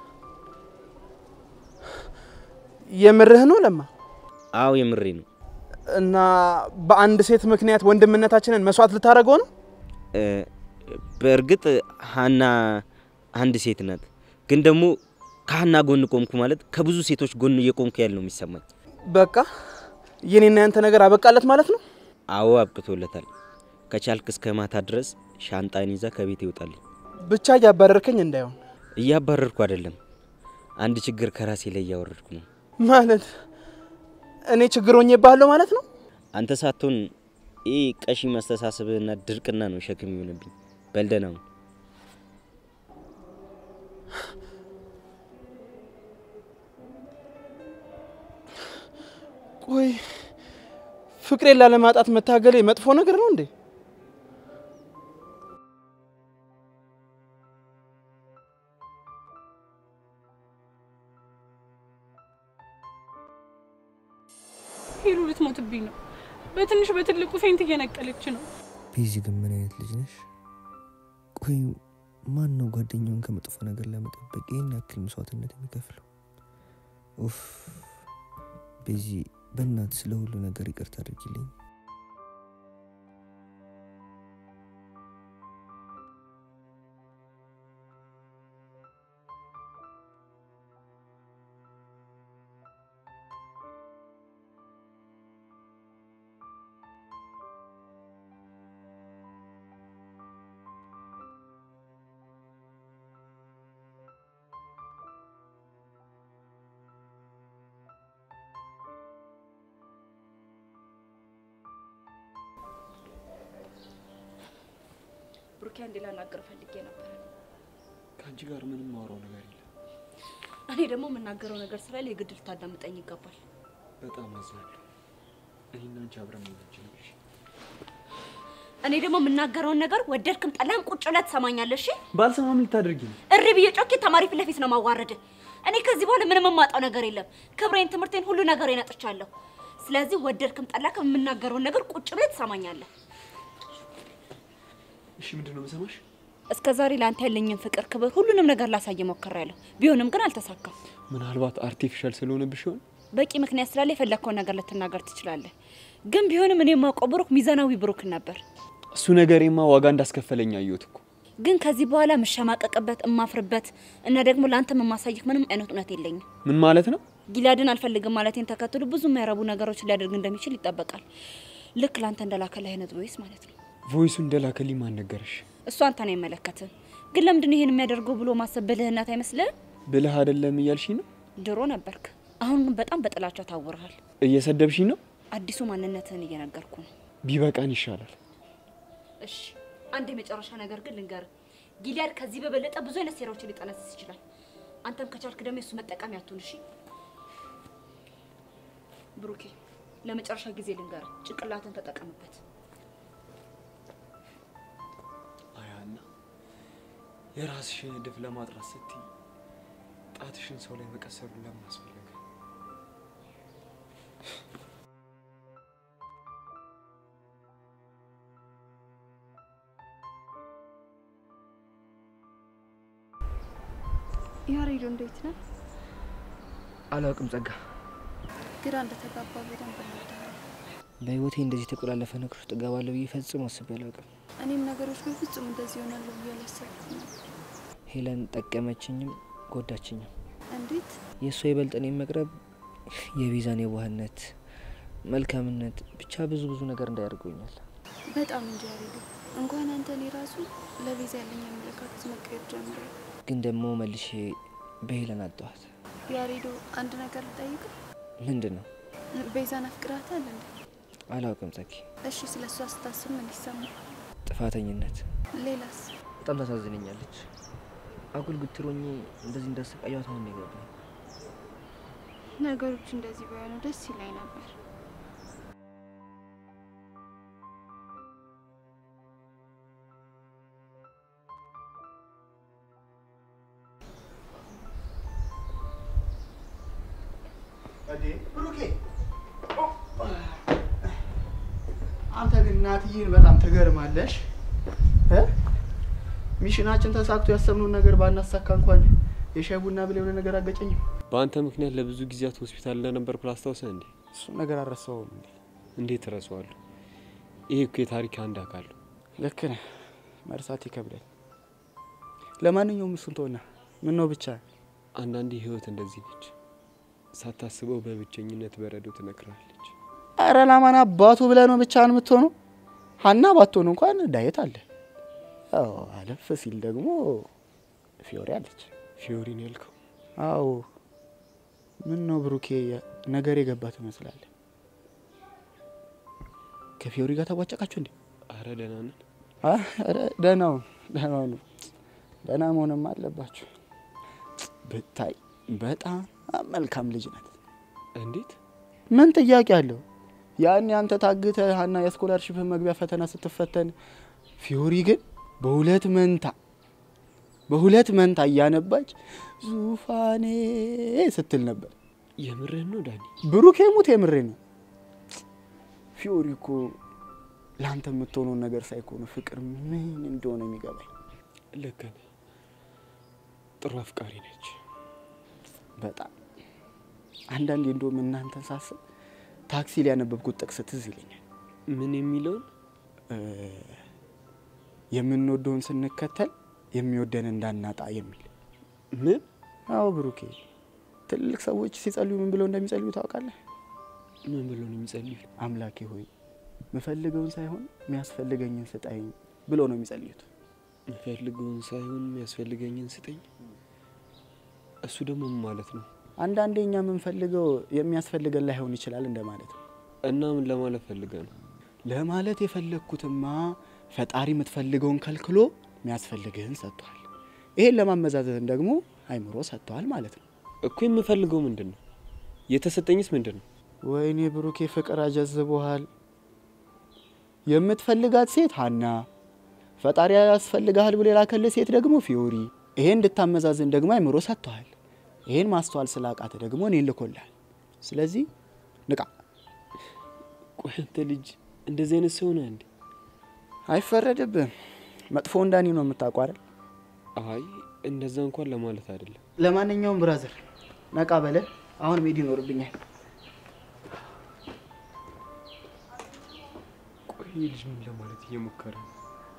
የምርህ ነው ለማ? አዎ የምሬ ነው። እና በአንድ ሴት ምክንያት ወንድምነታችንን መስዋዕት ልታደርገው ነው? እ፣ በእርግጥ ሀና አንድ ሴት ናት፣ ግን ደግሞ ከሀና ጎን ቆምኩ ማለት ከብዙ ሴቶች ጎን እየቆምኩ ያለ ነው የሚሰማኝ። በቃ የኔና ያንተ ነገር አበቃለት ማለት ነው? አዎ አብቅቶለታል። ከቻልክ እስከ ማታ ድረስ ሻንጣን ይዛ ከቤት ይወጣልኝ። ብቻ እያባረርከኝ እንዳይሆን። እያባረርኩ አይደለም፣ አንድ ችግር ከራሴ ላይ እያወረድኩ ነው። ማለት እኔ ችግር ሆኜብሃለሁ ማለት ነው? አንተ ሳትሆን ይህ ቀሺ መስተሳሰብህና ድርቅና ነው ሸክም ይሆንብኝ። በልደና ነው ቆይ ፍቅሬን ላለማጣት መታገሌ መጥፎ ነገር ነው እንዴ? ሄሉ ልትሞትብኝ ነው። በትንሽ በትልቁ ፌንት እየነቀለች ነው። ቤዚ ግን ምን አይነት ልጅ ነሽ? ቆይ ማን ነው ጓደኛውን ከመጥፎ ነገር ለመጠበቅ ይህን ያክል መስዋዕትነት የሚከፍለው? ኡፍ ቤዚ፣ በእናት ስለ ሁሉ ነገር ይቅርታ አድርጊልኝ። ብሩኬ፣ አንዴ ላናግር ፈልጌ ነበር። ከአንቺ ጋር ምንም ማውራው ነገር የለም። እኔ ደግሞ የምናገረው ነገር ስላለ የግድ ልታዳምጠኝ ይገባል። በጣም አዝናለሁ። እኔና አንቺ አብረን መሆን አንችልም። እሺ? እኔ ደግሞ የምናገረውን ነገር ወደድክም ጠላህም ቁጭ ብለህ ትሰማኛለህ። እሺ? ባልሰማም ልታደርጊ ነው? እሪ ብዬ ጮኬ ተማሪ ፊት ለፊት ነው ማዋረድ። እኔ ከዚህ በኋላ ምንም የማጣው ነገር የለም። ክብሬን፣ ትምህርቴን፣ ሁሉ ነገር ነጥቻለሁ። ስለዚህ ወደድክም ጠላህም የምናገረውን ነገር ቁጭ ብለህ ትሰማኛለህ። እሺ፣ ምንድን ነው የምሰማሽ? እስከ ዛሬ ለአንተ ያለኝን ፍቅር፣ ክብር፣ ሁሉንም ነገር ላሳየ ሞክሬያለሁ። ቢሆንም ግን አልተሳካም። ምናልባት አርቲፊሻል ስለሆነብሽ ይሆን? በቂ ምክንያት ስላለ የፈለግከውን ነገር ልትናገር ትችላለህ። ግን ቢሆንም እኔ የማውቀው ብሩክ ሚዛናዊ ብሩክ ነበር። እሱ ነገሬማ ዋጋ እንዳስከፈለኝ አየሁት እኮ። ግን ከዚህ በኋላ የምሸማቀቅበት እማፍርበት እና ደግሞ ለአንተም የማሳየህ ምንም አይነት እውነት የለኝም። ምን ማለት ነው? ጊላድን አልፈልግም ማለቴን ተከትሎ ብዙ የማይረቡ ነገሮችን ሊያደርግ እንደሚችል ይጠበቃል። ልክ ለአንተ እንደላከልህ አይነት ቮይስ ማለት ነው። ቮይሱ እንደላከልኝ ማን ነገረሽ? እሱ አንተን አይመለከትም። ግን ለምንድን ነው ይሄን የሚያደርገው ብሎ ማሰብ ብልህነት አይመስልህም? ብልህ አይደለም እያልሽኝ ነው? ድሮ ነበርክ፣ አሁን ግን በጣም በጥላቻ ታውረሃል። እየሰደብሽኝ ነው? አዲሱ ማንነትህን እየነገርኩ ነው። ቢበቃን ይሻላል። እሺ አንድ የመጨረሻ ነገር ግን ልንገር፣ ጊሊያድ ከዚህ በበለጠ ብዙ አይነት ሴራዎችን ሊጠነስስ ይችላል። አንተም ከቻልክ ደግሞ የሱ መጠቀሚያ አትሁን። እሺ ብሩኬ፣ ለመጨረሻ ጊዜ ልንገር፣ ጭንቅላትን ተጠቀምበት። አያና የራስሽን እድፍ ለማጥራት ስትይ ጣትሽን ሰው ላይ መቀሰሩን ለምን አስፈለገ? ያሬዶ እንዴት ነህ? አላውቅም ጸጋ። ግራ እንደተጋባ በደንብ እረዳለሁ። በህይወቴ እንደዚህ የተቆላለፈ ነገር ውስጥ እገባለሁ ብዬ ፈጽሞ አስቤ አላውቅም። እኔም ነገሮች በፍጹም እንደዚህ ይሆናሉ ብዬ አላሰብኩም ነበር። ሄለን ጠቀመችኝም ጎዳችኝም። እንዴት? የእሷ ይበልጥ እኔን መቅረብ የቤዛን የዋህነት፣ መልካምነት ብቻ ብዙ ብዙ ነገር እንዳያደርጉኛል። በጣም እንጂ ያሬዶ፣ እንኳን አንተ እኔ ራሱ ለቤዛ ያለኝ አመለካከት መቀየር ጀምሯል። ግን ደግሞ መልሼ በሄለን አጣኋት። ያሬዶ፣ አንድ ነገር ልጠይቅ። ምንድን ነው? ቤዛን አፍቅራታል እንዴ? አላውቅም ጸጊ። እሺ፣ ስለ እሷ ስታስብ ምን ይሰማል? ጥፋተኝነት። ሌላስ? በጣም ታሳዝነኛለች። አጉል ግትሮኝ እንደዚህ እንዳሰቃያት አሁን ነው የገባኝ። ነገሮች እንደዚህ ባይሆኑ ደስ ይላኝ ነበር። ብሩኬ አንተ ግን እናትዬን በጣም ትገርማለሽ። እ? ሚሽናችን ተሳክቶ ያሰብነውን ነገር ባናሳካ እንኳን የሻይ ቡና ብለ የሆነ ነገር አገጨኝም። በአንተ ምክንያት ለብዙ ጊዜያት ሆስፒታል እንደነበርኩ ላስታውሰህ እንዴ? እሱም ነገር አልረሳውም እንዴ? እንዴት እረሳዋለሁ? ይሄ እኮ የታሪክ አንድ አካል ነው። ልክ ነህ። መርሳት ይከብዳል። ለማንኛውም እሱን ተወና፣ ምን ነው ብቻ አንዳንዴ ህይወት እንደዚህ ነች። ሳታስበው በብቸኝነት በረዶ ትነክራለች። አረ ላማን አባቱ ብለህ ነው ብቻህን የምትሆነው? ሀና ባትሆን እንኳን ዳየት አለ። አዎ አለፍ ሲል ደግሞ ፊዮሪ አለች። ፊዮሪ ነው ያልከው? አዎ። ምን ነው ብሩኬ፣ ነገር የገባ ትመስላለህ። ከፊዮሪ ጋር ተቧጨቃችሁ እንዴ? አረ ደህና ነን። አረ ደህናው ደህናው ነው። ደህና መሆንም አለባችሁ። ብታይ በጣም መልካም ልጅ ናት። እንዴት? ምን ጥያቄ አለው? ያኔ አንተ ታግተ ሀና የስኮላርሽፕ መግቢያ ፈተና ስትፈተን ፊዮሪ ግን በሁለት መንታ በሁለት መንታ እያነባች ዙፋኔ ስትል ነበር። የምርህን ነው ዳኒ? ብሩኬ ሙት የምሬ ነው። ፊዮሪ እኮ ለአንተ የምትሆነውን ነገር ሳይኮኑ ፍቅር ምን እንደሆነ የሚገባኝ። ልክ ነህ። ጥሩ አፍቃሪ ነች። በጣም አንዳንዴ እንደውም እናንተን ሳስብ ታክሲ ላይ ያነበብኩት ጥቅስ ትዝ ይለኛል። ምን የሚለውን የምንወደውን ስንከተል የሚወደን እንዳናጣ የሚል ምን? አዎ ብሩኬ፣ ትልቅ ሰዎች ሲጸልዩ ምን ብለው እንደሚጸልዩ ታውቃለህ? ምን ብለው ነው የሚጸልዩ? አምላኬ ሆይ ምፈልገውን ሳይሆን የሚያስፈልገኝን ስጠኝ ብለው ነው የሚጸልዩት። ምፈልገውን ሳይሆን የሚያስፈልገኝን ስጠኝ። እሱ ደግሞ ምን ማለት ነው? አንዳንዴ እኛ የምንፈልገው የሚያስፈልገን ላይሆን ይችላል እንደማለት ነው። እና ምን ለማለት ፈልገ ነው? ለማለት የፈለግኩትማ ፈጣሪ የምትፈልገውን ከልክሎ የሚያስፈልግህን ሰጥቷል። ይሄን ለማመዛዘን ደግሞ አይምሮ ሰጥተዋል ማለት ነው። እኮ የምፈልገው ምንድን ነው? የተሰጠኝስ ምንድን ነው? ወይኔ ብሩኬ ፍቅር አጀዝቦሃል። የምትፈልጋት ሴት ሀና፣ ፈጣሪ ያስፈልግሃል ብሎ የላከልህ ሴት ደግሞ ፊዮሪ። ይሄን እንድታመዛዝን ደግሞ አይምሮ ሰጥተዋል። ይሄን ማስተዋል ስላቃተ ደግሞ እኔን ልኮልሃል። ስለዚህ ንቃ። ቆይ አንተ ልጅ እንደዚህ አይነት ሰው ነህ እንዴ? አይፈረድብህም። መጥፎ እንዳኒ ነው የምታውቀው አይደል? አይ እንደዛ እንኳን ለማለት አይደለም። ለማንኛውም ብራዘር ነቃ በለ። አሁን መሄድ ይኖርብኛል። ቆይ ይህ ልጅ ምን ለማለት እየሞከረ ነው?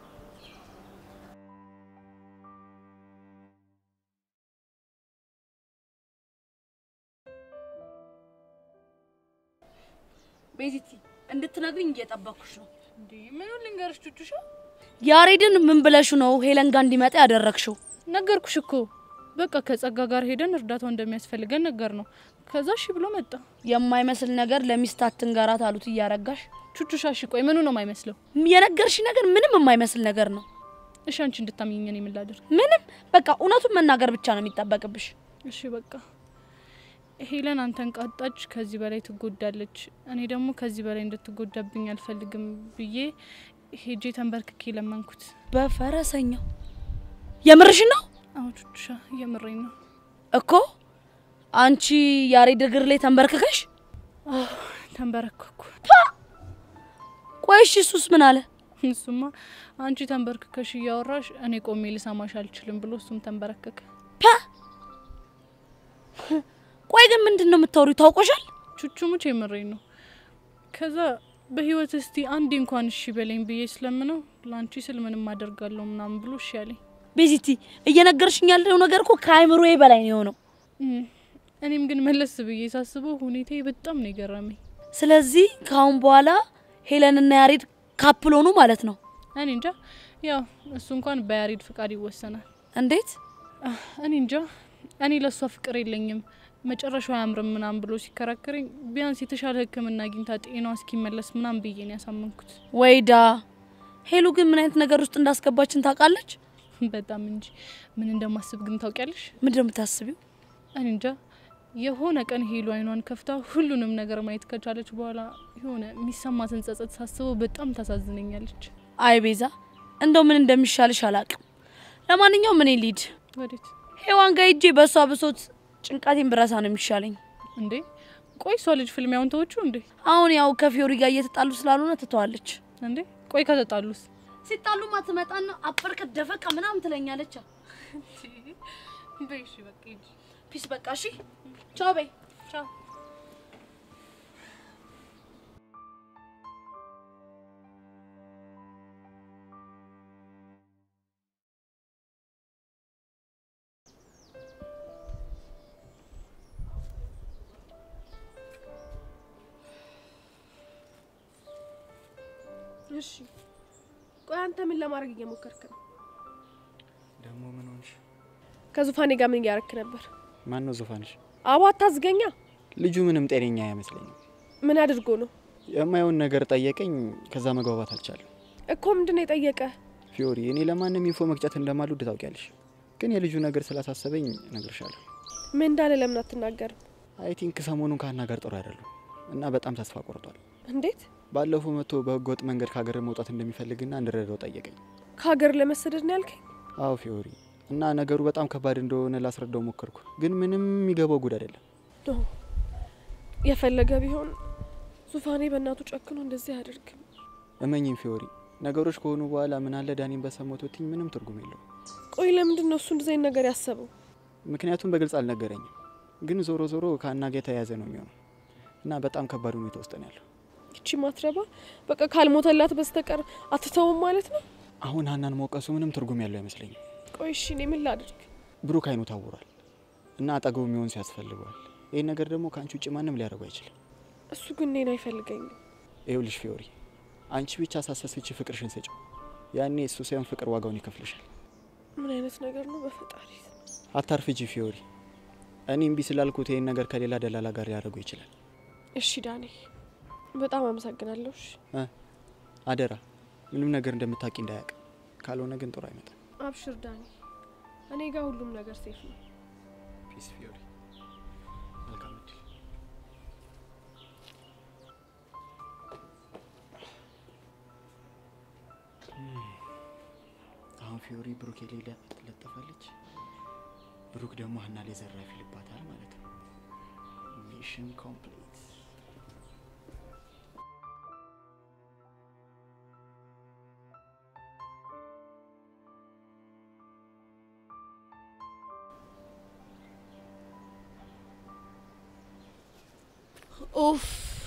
ቤዚቲ እንድትነግሪኝ እየጠበኩሽ ነው። እንዴ ምኑን ልንገርሽ ቹቹሻ? ያሬድን ምን ብለሽ ነው ሄለን ጋር እንዲመጣ ያደረግሽው? ነገርኩሽ እኮ በቃ ከጸጋ ጋር ሄደን እርዳታው እንደሚያስፈልገን ነገር ነው። ከዛ እሺ ብሎ መጣ። የማይመስል ነገር ለሚስት አትንገራት አሉት እያረጋሽ። ቹቹሻ እሺ ቆይ ምኑ ነው የማይመስለው? የነገርሽ ነገር ምንም የማይመስል ነገር ነው። እሺ አንቺ እንድታምኚኝ እኔ ምን ላድርግ? ምንም በቃ እውነቱን መናገር ብቻ ነው የሚጠበቅብሽ። እሺ በቃ ሄለን አንተን ቃጣች፣ ከዚህ በላይ ትጎዳለች። እኔ ደግሞ ከዚህ በላይ እንድትጎዳብኝ አልፈልግም ብዬ ሄጄ ተንበርክኬ ለመንኩት። በፈረሰኛው የምርሽ ነው? አዎ ቹቹሻ የምሬኝ ነው እኮ። አንቺ ያሬድ እግር ላይ ተንበርክከሽ? አዎ ተንበረከኩ። ቆይ እሺ እሱስ ምን አለ? እሱማ አንቺ ተንበርክከሽ እያወራሽ እኔ ቆሜ ልሰማሽ አልችልም ብሎ እሱም ተንበረከከ። ቆይ ግን ምንድን ነው የምታወሪው? ታውቆሻል? ቹቹሙች የምሬኝ ነው። ከዛ በህይወት እስቲ አንዴ እንኳን እሺ በለኝ ብዬ ስለምነው ለአንቺ ስል ምንም አደርጋለሁ ምናምን ብሎ እሺ ያለኝ። ቤዚቲ እየነገርሽኝ ያለው ነገር እኮ ከአይምሮዬ በላይ ነው የሆነው። እኔም ግን መለስ ብዬ ሳስበው ሁኔታዬ በጣም ነው የገረመኝ። ስለዚህ ከአሁን በኋላ ሄለንና ያሬድ ካፕል ሆኑ ማለት ነው። እኔ እንጃ፣ ያው እሱ እንኳን በያሬድ ፍቃድ ይወሰናል። እንዴት? እኔ እንጃ። እኔ ለእሷ ፍቅር የለኝም መጨረሻው አያምርም ምናምን ብሎ ሲከራከረኝ ቢያንስ የተሻለ ሕክምና አግኝታ ጤናዋ እስኪመለስ ምናምን ብዬ ነው ያሳመንኩት። ወይዳ ሄሉ ግን ምን አይነት ነገር ውስጥ እንዳስገባችን ታውቃለች? በጣም እንጂ ምን እንደማስብ ግን ታውቂያለሽ? ምንድን ነው የምታስቢው? እኔ እንጃ። የሆነ ቀን ሄሉ አይኗን ከፍታ ሁሉንም ነገር ማየት ከቻለች በኋላ የሆነ የሚሰማትን ጸጸት ሳስበው በጣም ታሳዝነኛለች። አይ ቤዛ፣ እንደው ምን እንደሚሻልሽ አላቅም። ለማንኛውም እኔ ሊድ ወዴት? ሄዋን ጋር ሂጄ በእሷ ብሶት ጭንቀቴን ብረሳ ነው የሚሻለኝ። እንዴ ቆይ እሷ ልጅ ፍልሚያውን ተወቹ እንዴ? አሁን ያው ከፊዮሪ ጋር እየተጣሉ ስላልሆነ ትተዋለች። እንዴ ቆይ ከተጣሉስ? ሲጣሉማ ትመጣና አፈር ከደፈቃ ምናምን ትለኛለች። በይ እሺ በቃ ሂጂ። ፒስ በቃ እሺ፣ ቻው በይ። ቻው እሺ ቆይ አንተ ምን ለማድረግ እየሞከርክ ነው? ደግሞ ምን ሆንሽ? ከዙፋኔ ጋር ምን እያረክ ነበር? ማን ነው ዙፋንሽ? አቦ አታዝገኛ። ልጁ ምንም ጤነኛ አይመስለኝም። ምን አድርጎ ነው የማየውን ነገር ጠየቀኝ። ከዛ መግባባት አልቻለም። እኮ ምንድን ነው የጠየቀ? ፊዮሪ፣ እኔ ለማንም ኢንፎ መቅጨት እንደማልወድ ታውቂያለሽ። ግን የልጁ ነገር ስላሳሰበኝ እነግርሻለሁ። ምን እንዳለ ለምን አትናገርም? አይ ቲንክ ሰሞኑን ከሀና ጋር ጥሩ አይደሉም እና በጣም ተስፋ ቆርጧል። እንዴት? ባለፈው መጥቶ በህገወጥ መንገድ ከሀገር መውጣት እንደሚፈልግና እንድረዳው ጠየቀኝ። ከሀገር ለመሰደድ ነው ያልከኝ? አዎ ፊዮሪ፣ እና ነገሩ በጣም ከባድ እንደሆነ ላስረዳው ሞከርኩ፣ ግን ምንም የሚገባው ጉድ አይደለም። ኖ የፈለገ ቢሆን ዙፋኔ በእናቱ ጨክኖ እንደዚህ አያደርግም። እመኝም ፊዮሪ፣ ነገሮች ከሆኑ በኋላ ምን አለ ዳኒን በሰሞት ብትኝ ምንም ትርጉም የለውም። ቆይ ለምንድን ነው እሱ እንደዚህ አይነት ነገር ያሰበው? ምክንያቱም በግልጽ አልነገረኝም፣ ግን ዞሮ ዞሮ ከሀና ጋር የተያያዘ ነው የሚሆነው እና በጣም ከባድ ሁኔታ ውስጥ ነው ያለው። ይቺ ማትረባ በቃ ካልሞተላት በስተቀር አትተውም ማለት ነው። አሁን ሀናን መውቀሱ ምንም ትርጉም ያለው አይመስለኝም። ቆይ እሺ እኔ ምን ላድርግ? ብሩክ አይኑ ታውሯል እና አጠገቡ የሚሆን ሰው ያስፈልገዋል። ይህን ነገር ደግሞ ከአንቺ ውጭ ማንም ሊያደርጉ አይችልም። እሱ ግን እኔን አይፈልገኝም። ይኸውልሽ ፊዮሪ፣ አንቺ ብቻ ሳሰስች ፍቅርሽን ስጭው። ያኔ እሱ ሳይሆን ፍቅር ዋጋውን ይከፍልሻል። ምን አይነት ነገር ነው በፈጣሪ? አታርፍጂ ፊዮሪ። እኔ እምቢ ስላልኩት ይህን ነገር ከሌላ ደላላ ጋር ሊያደርጉ ይችላል። እሺ ዳኒ፣ በጣም አመሰግናለሁ። እሺ እ አደራ ምንም ነገር እንደምታውቂ እንዳያውቅ። ካልሆነ ግን ጥሩ አይመጣም። አብሽር ዳኒ፣ እኔ ጋር ሁሉም ነገር ሴፍ ነው። ፒስ ፊዮሪ፣ መልካም እድል። አሁን ፊዮሪ ብሩክ የሌለ ትለጠፋለች። ብሩክ ደግሞ ሀና ላይ ዘራፍ ይልባታል ማለት ነው። ሚሽን ኮምፕሊት። ኡፍ!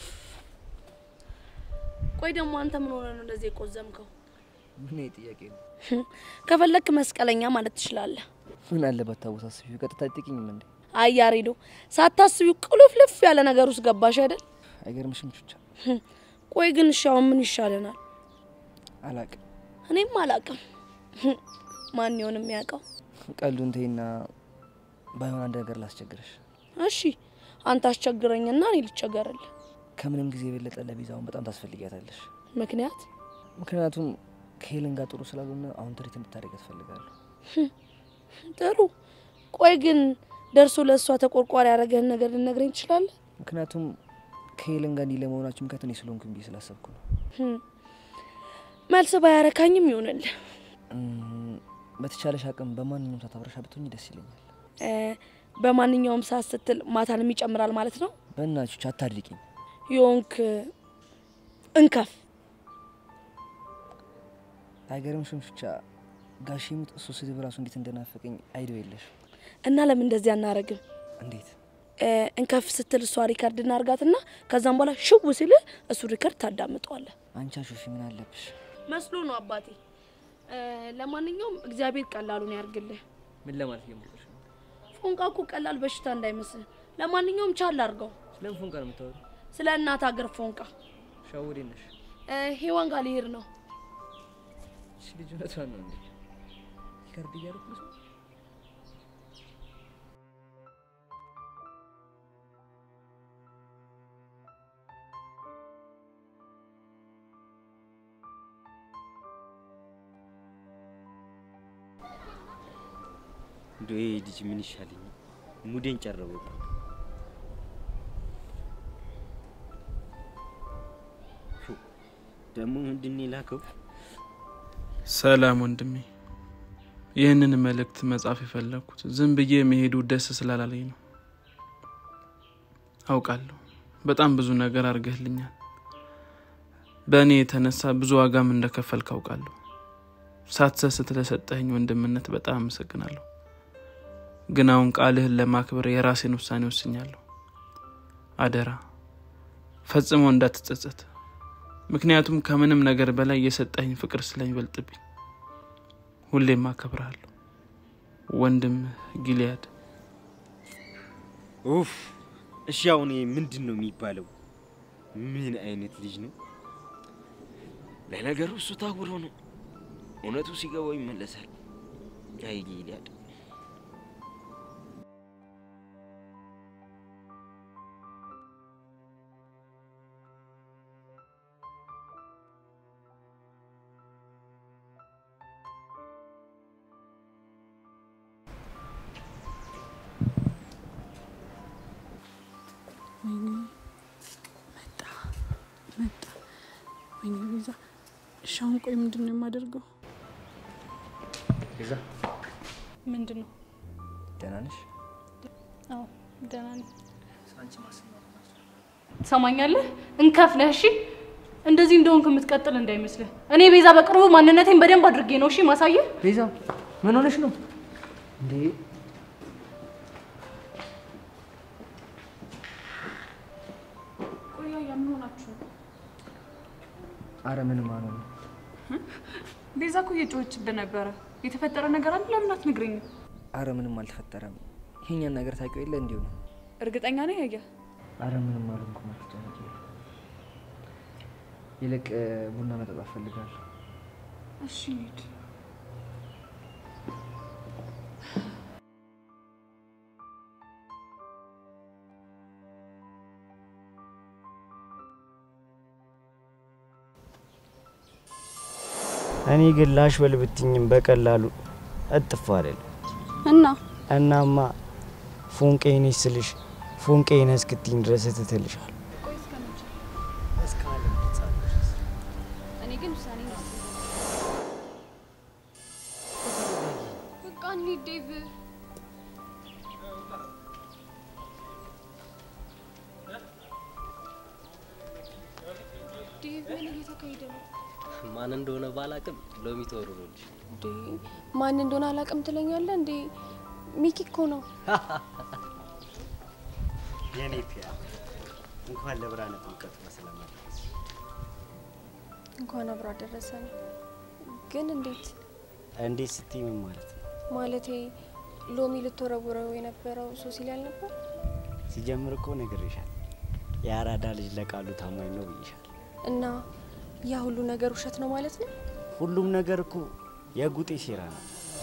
ቆይ ደግሞ አንተ ምን ሆነ ነው እንደዚህ የቆዘምከው? ምን ይሄ ጥያቄ ነው? ከፈለክ መስቀለኛ ማለት ትችላለህ። ምን አለበት ታወሳስቢው? ቀጥታ አይጠቂኝም እንዴ? አይ ያሬዶ፣ ሳታስቢው ቁልፍልፍ ያለ ነገር ውስጥ ገባሽ አይደል? አይገርምሽም? ቹቻ ቆይ ግን እሺ አሁን ምን ይሻለናል? አላቅም። እኔም አላቅም። ማን ይሆን የሚያውቀው? ቀልዱን ተይና ባይሆን አንድ ነገር ላስቸግረሽ። እሺ አንተ አስቸግረኝና እኔ ልቸገርልህ። ከምንም ጊዜ የበለጠ ለቤዛውን በጣም ታስፈልጊያታለሽ። ምክንያት ምክንያቱም ከሄለን ጋር ጥሩ ስላልሆነ አሁን ትሪት እንድታደርግ ያስፈልጋለሁ። ጥሩ። ቆይ ግን ደርሶ ለእሷ ተቆርቋሪ ያደረገህን ነገር ልነግረኝ ትችላለህ? ምክንያቱም ከሄለን ጋር እንዲህ ለመሆናችሁ ምክንያት እኔ ስለሆንኩኝ ብዬ ስላሰብኩ ነው። ህም፣ መልስ ባያረካኝም ይሆንልህ። እም፣ በተቻለሽ አቅም በማንኛውም ሰዓት አብረሻ ብትሆኝ ደስ ይለኛል። እ፣ በማንኛውም ሰዓት ስትል ማታንም ይጨምራል ማለት ነው። በእናትሽ አታድርቂኝ። የሆንክ እንከፍ አይገርምሽም? ቹቻ ጋሽ ሙት እሱ ስድብ ራሱ እንዴት እንደናፈቀኝ አይደው የለሽ። እና ለምን እንደዚህ አናረግም? እንዴት እ፣ እንከፍ ስትል እሷ ሪከርድ እናርጋትና ከዛም በኋላ ሽው ሲልህ እሱ ሪከርድ ታዳምጠዋለህ። አንቺ አሾፊ ምን አለብሽ? መስሎ ነው አባቴ። እ፣ ለማንኛውም እግዚአብሔር ቀላሉን ያርግልህ። ምን ለማለት እየሞከርሽ ነው? ፎንቃ እኮ ቀላል በሽታ እንዳይመስል። ለማንኛውም ቻል አርገው። ስለምን ፎንቃ ነው የምታወሪው? ስለ እናት ሀገር ፎንቃ ሻወዴ ነሽ? እ፣ ሄዋን ጋር ሊሄድ ነው። እሺ ልጅ እውነቷን ነው እንዴ? ሪከርድ እያደረኩ ነው። እንደው ይሄ ልጅ ምን ይሻለኛል? ሙዴን ጨረበው። ፉ፣ ደግሞ ምንድን ነው የላከው? ሰላም ወንድሜ፣ ይህንን መልእክት መጻፍ የፈለግኩት ዝም ብዬ መሄዱ ደስ ስላላለኝ ነው። አውቃለሁ በጣም ብዙ ነገር አድርገህልኛል። በእኔ የተነሳ ብዙ ዋጋም እንደከፈልክ አውቃለሁ። ሳትሰስት ለሰጠኸኝ ወንድምነት በጣም አመሰግናለሁ። ግን አሁን ቃልህን ለማክበር የራሴን ውሳኔ ወስኛለሁ። አደራ ፈጽሞ እንዳትጸጸት። ምክንያቱም ከምንም ነገር በላይ የሰጠኸኝ ፍቅር ስለሚበልጥብኝ ሁሌም አከብርሃለሁ። ወንድም ጊልያድ። ኡፍ! እሺ አሁን ይሄ ምንድን ነው የሚባለው? ምን አይነት ልጅ ነው? ለነገሩ እሱ ታውሮ ነው። እውነቱ ሲገባው ይመለሳል። አይ ጊልያድ ወይኔ መጣ መጣ። ወይኔ ቤዛ፣ እሺ አሁን ቆይ ምንድን ነው የማደርገው? ቤዛ ምንድን ነው? ደህና ነሽ? አዎ ደህና ነኝ። አንቺ ማሰማ ትሰማኛለህ? እንከፍለህ እሺ። እንደዚህ እንደሆንክ የምትቀጥል እንዳይመስልህ። እኔ ቤዛ በቅርቡ ማንነቴን በደንብ አድርጌ ነው እሺ ማሳየህ። ቤዛ ምን ሆነሽ ነው እንዴ? ቆይ ያ ምን ሆናችሁ ነው? አረ ምንም አልሆነ። ቤዛ እኮ እየጮኸችብህ ነበረ። የተፈጠረ ነገር አለ? ለምን አትነግረኝም? አረ ምንም አልተፈጠረም። ይሄኛን ነገር ታውቂው የለ እንዲሁ ነው። እርግጠኛ ነኝ ያየ አረ ምንም አልሆንኩም። አትጨነቂ። ይልቅ ቡና መጠጣት ፈልጋለሁ። እሺ እንሂድ። እኔ ግን ላሽ በል ብትኝም በቀላሉ እጥፍ አይደለም። እና እናማ ፎንቄ ነሽ ስልሽ ፎንቄ ነህ እስክትይኝ ድረስ እትትልሻል። እኔ ግን ውሳኔ በቃ እንሂድ ዴቭ። ዴቭ ምን እየተካሄደ ነው? ማን እንደሆነ ባላቅም ሎሚ ተወርሮልሽ። እንዴ ማን እንደሆነ አላውቅም ትለኛለህ እንዴ? ሚኪ እኮ ነው። የኔ ፒያ እንኳን ለብርሃነ ጥምቀቱ በሰላም አደረሰሽ። እንኳን አብሮ አደረሰን። ግን እንዴት እንዴት ስትይ ምን ማለት ነው? ማለቴ ሎሚ ልትወረውረው የነበረው ሶሲ ላይ አልነበር? ሲጀምር እኮ ነግሬሻል። የአራዳ ልጅ ለቃሉ ታማኝ ነው ብዬሻል። እና ያ ሁሉ ነገር ውሸት ነው ማለት ነው? ሁሉም ነገር እኮ የጉጤ ሴራ ነው።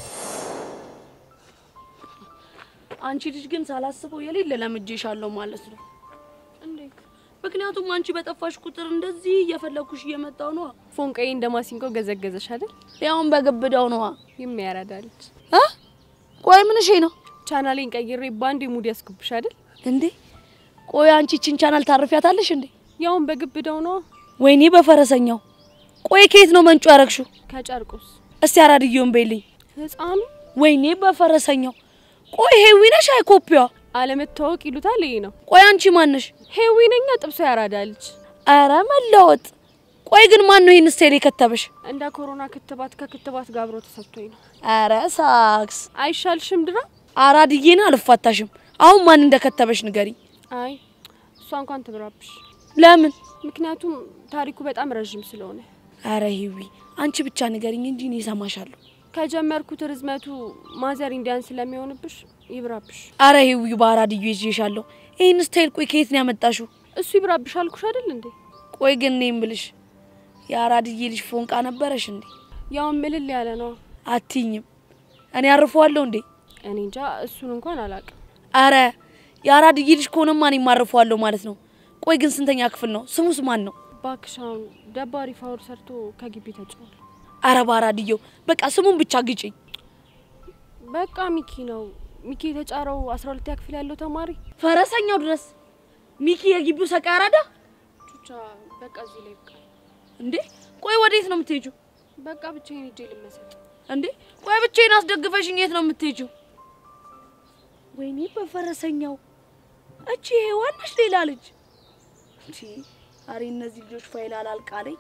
አንቺ ልጅ ግን ሳላስበው የሌለ ለምጄሻለሁ ማለት ነው። እንዴት? ምክንያቱም አንቺ በጠፋሽ ቁጥር እንደዚህ እየፈለኩሽ እየመጣው ነዋ። ፎንቃዬ እንደ ማሲንቆ ገዘገዘሽ አይደል? ያውን በግብዳው ነዋ። የሚያራዳልች ቆይ ምንሽ ነው? ቻናሌን ቀይሬ ባንድ ሙድ ያስኩብሽ አይደል? እንዴ ቆይ አንቺ ችን ቻናል ታርፊያታለሽ እንዴ? ያውን በግብዳው ነዋ። ወይኔ በፈረሰኛው። ቆይ ከየት ነው መንጩ ያረግሽው? ከጨርቁስ እስቲ አራድየውን በይልኝ። ህፃኑ ወይኔ በፈረሰኛው። ቆይ ሄዊ ነሽ? አይ ኮፒዋ አለመታወቅ ይሉታል ይሄ ነው። ቆይ አንቺ ማነሽ? ሄዊ ነኛ ጥብሶ ያራዳልች። አረ መለወጥ። ቆይ ግን ማን ነው ይህን ስታይል የከተበሽ? እንደ ኮሮና ክትባት ከክትባት ጋር አብሮ ተሰጥቶኝ ነው። አረ ሳክስ አይሻልሽም ድራ? አራድዬን አልፋታሽም። አሁን ማን እንደከተበሽ ንገሪኝ። አይ እሷ እንኳን ትብራብሽ። ለምን? ምክንያቱም ታሪኩ በጣም ረዥም ስለሆነ። አረ ሂዊ አንቺ ብቻ ንገሪኝ እንጂ እኔ እሰማሻለሁ። ከጀመርኩት ርዝመቱ ማዘር ኢንዲያን ስለሚሆንብሽ ይብራብሽ። አረ ሂዊ በአራድዮ ይዤሻለሁ። ይህን ስታይል ቆይ ከየት ነው ያመጣሽው? እሱ ይብራብሽ አልኩሽ አይደል እንዴ? ቆይ ግን እኔ የምልሽ የአራድዬ ልጅ ፎንቃ ነበረሽ እንዴ? ያውን ምልል ያለ ነው። አትይኝም። እኔ አርፈዋለሁ እንዴ? እኔ እንጃ፣ እሱን እንኳን አላውቅም። አረ የአራድዬ ልጅ ከሆነማ እኔም አርፈዋለሁ ማለት ነው። ቆይ ግን ስንተኛ ክፍል ነው? ስሙስ ማን ነው? ባክሻውን ደባሪ ፋውል ሰርቶ ከግቢ ተጭሯል። አረ በአራድየው በቃ ስሙን ብቻ ግጭኝ። በቃ ሚኪ ነው። ሚኪ የተጫረው አስራ ሁለተኛ ክፍል ያለው ተማሪ ፈረሰኛው ድረስ ሚኪ የግቢው ሰቃይ አራዳ። ቹቻ በቃ እዚህ ላይ ይብቃል። እንዴ ቆይ ወዴት ነው የምትሄጂው? በቃ ብቻዬን ሄጄ ልመሰጥ። እንዴ ቆይ ብቻዬን አስደግፈሽኝ የት ነው የምትሄጂው? ወይኔ በፈረሰኛው እቺ ሔዋን ነሽ ሌላ ልጅ እንጂ አሬ እነዚህ ልጆች ፋይል አላልቃለኝ።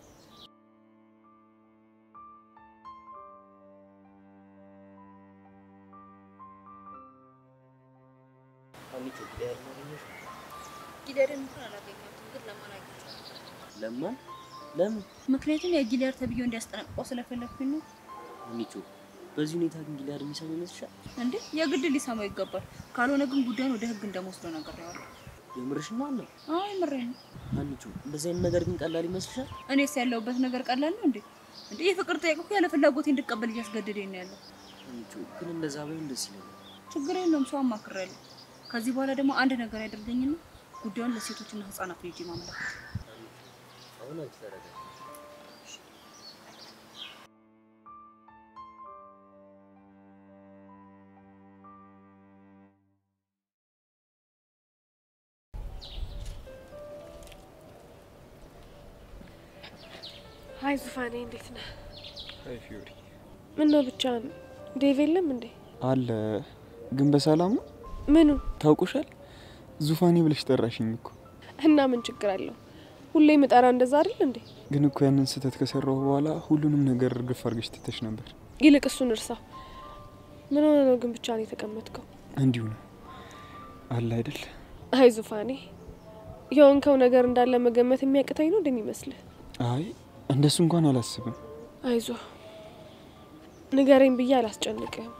ጊደርን እንኳን አላገኘሁትም፣ ግን ለማን አግኝቼዋለሁ። ለማን? ለምን? ምክንያቱም የጊሊያር ተብዬው እንዲያስጠነቅቀው ስለፈለግኩኝ ነው። ሚቹ በዚህ ሁኔታ ግን ጊሊያድ የሚሰማ ይመስልሻል? እንዴ የግድ ሊሰማው ይገባል። ካልሆነ ግን ጉዳዩን ወደ ህግ እንደመወስደው ነግሬዋለሁ። የምርሽን ነው አለ አይ ምሬን ነው። አንቺ እንደዚህ አይነት ነገር ግን ቀላል ይመስልሻል? እኔስ ያለሁበት ነገር ቀላል ነው እንዴ? እንዴ የፍቅር ጥያቄ እኮ ያለ ፍላጎቴ እንድቀበል እያስገደደኝ ነው ያለው። አንቺ ግን እንደዛ ባይሆን ደስ ይለኛል። ችግር የለውም፣ ሰው አማክሬያለሁ። ከዚህ በኋላ ደግሞ አንድ ነገር ያደርገኝና ጉዳዩን ለሴቶችና ህጻናት ነው ሄጄ ማመለከት። አሁን አንቺ ተረጋጊ። ሀይ ዙፋኔ፣ እንዴት ነህ? አይ ፊዮሪ ምን ነው ብቻህን? ዴቭ የለም እንዴ? አለ ግን በሰላም ነው? ምኑ ታውቁሻል? ዙፋኔ ብለሽ ጠራሽኝ እኮ። እና ምን ችግር አለው? ሁሌ ምጠራ እንደዛ አይደል እንዴ? ግን እኮ ያንን ስህተት ከሰራሁ በኋላ ሁሉንም ነገር እርግፍ አድርገሽ ትተሽ ነበር። ይልቅ እሱን እርሳ። ምን ሆነ ነው ግን ብቻህን የተቀመጥከው? እንዲሁ ነው አለ አይደል? አይ ዙፋኔ፣ የሆንከው ነገር እንዳለ መገመት የሚያቅተኝ ነው እንደሚመስልህ? አይ እንደሱ እንኳን አላስብም። አይዞ ንገረኝ ብዬ አላስጨንቅህም።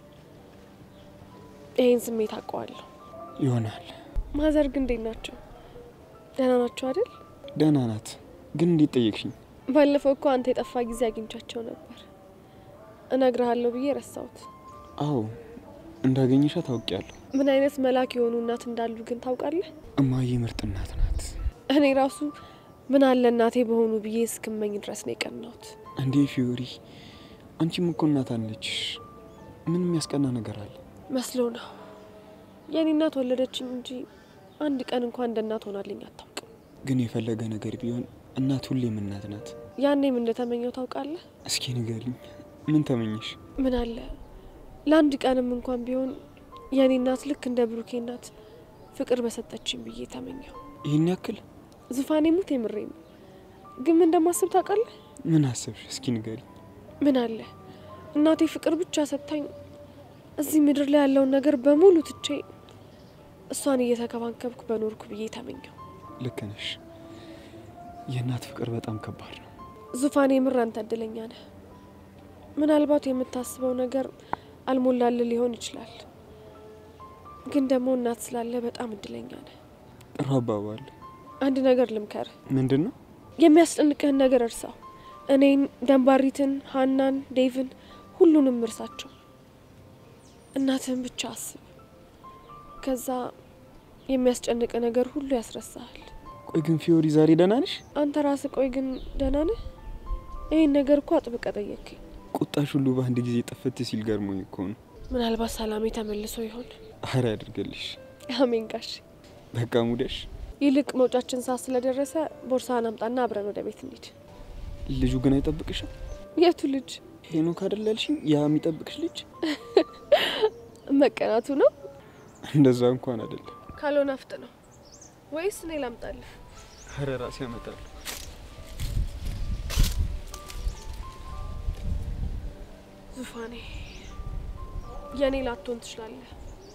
ይህን ስሜት አውቀዋለሁ። ይሆናል። ማዘር ግን እንዴት ናቸው? ደህና ናቸው አይደል? ደህና ናት። ግን እንዴት ጠየቅሽኝ? ባለፈው እኮ አንተ የጠፋ ጊዜ አግኝቻቸው ነበር። እነግርሃለሁ ብዬ ረሳሁት። አዎ እንዳገኘሻ ታውቂያለሁ። ምን አይነት መልአክ የሆኑ እናት እንዳሉ ግን ታውቃለህ? እማዬ ምርጥ እናት ናት። እኔ ራሱ ምን አለ እናቴ በሆኑ ብዬ እስክመኝ ድረስ ነው የቀናሁት። እንዴ ፊዮሪ፣ አንቺም እኮ እናት አለችሽ። ምን የሚያስቀና ነገር አለ? መስሎ ነው። የኔ እናት ወለደችኝ እንጂ አንድ ቀን እንኳን እንደ እናት ሆናልኝ አታውቅም። ግን የፈለገ ነገር ቢሆን እናት ሁሌም እናት ናት። ያኔም እንደተመኘው ታውቃለህ። እስኪ ንገሪኝ፣ ምን ተመኘሽ? ምን አለ ለአንድ ቀንም እንኳን ቢሆን የኔ እናት ልክ እንደ ብሩኬ እናት ፍቅር በሰጠችኝ ብዬ ተመኘው። ይህን ያክል? ዙፋኔ ሙት የምሬ ነው። ግን ምን እንደማስብ ታውቃለህ? ምን አሰብሽ? እስኪ ንገሪኝ። ምን አለ እናቴ ፍቅር ብቻ ሰጥታኝ እዚህ ምድር ላይ ያለውን ነገር በሙሉ ትቼ እሷን እየተከባከብኩ በኖርኩ ብዬ ተመኘው። ልክ ነሽ። የእናት ፍቅር በጣም ከባድ ነው። ዙፋኔ የምር አንተ እድለኛ ነህ። ምናልባት የምታስበው ነገር አልሞላል ሊሆን ይችላል፣ ግን ደግሞ እናት ስላለ በጣም እድለኛ ነህ። ጥሩ አባባል። አንድ ነገር ልምከር፣ ምንድን ነው? የሚያስጨንቅህን ነገር እርሳው። እኔን፣ ደንባሪትን፣ ሀናን፣ ዴቭን ሁሉንም እርሳቸው። እናትህን ብቻ አስብ። ከዛ የሚያስጨንቅ ነገር ሁሉ ያስረሳሃል። ቆይ ግን ፊዮሪ ዛሬ ደህና ነሽ? አንተ ራስህ ቆይ ግን ደህና ነህ? ይህን ነገር እኮ አጥብቀ ጠየቅኝ። ቁጣሽ ሁሉ በአንድ ጊዜ ጥፍት ሲል ገርሞኝ እኮ ነው። ምናልባት ሰላሜ ተመልሶ ይሆን? አረ ያድርገልሽ። አሜን ጋሽ። በቃ ሙደሽ። ይልቅ መውጫችን ሰዓት ስለደረሰ ቦርሳህን አምጣና አብረን ወደ ቤት እንሂድ። ልጁ ግን አይጠብቅሽም? የቱ ልጅ? ሄኖክ አይደል ያልሽኝ? ያ የሚጠብቅሽ ልጅ መቀናቱ ነው። እንደዛ እንኳን አይደለም። ካልሆነ አፍጥ ነው ወይስ እኔ ላምጣልህ? አረ ራሴ ያመጣለሁ። ዙፋኔ የእኔ ላትሆን ትችላለህ፣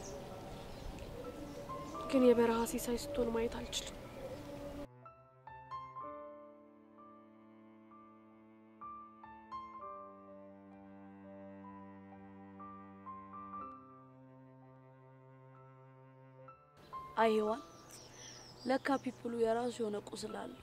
ግን የበረሃ ሲሳይ ስትሆን ማየት አልችልም። አይ ሔዋን፣ ለካ ፒፕሉ የራሱ የሆነ ቁስል አለው።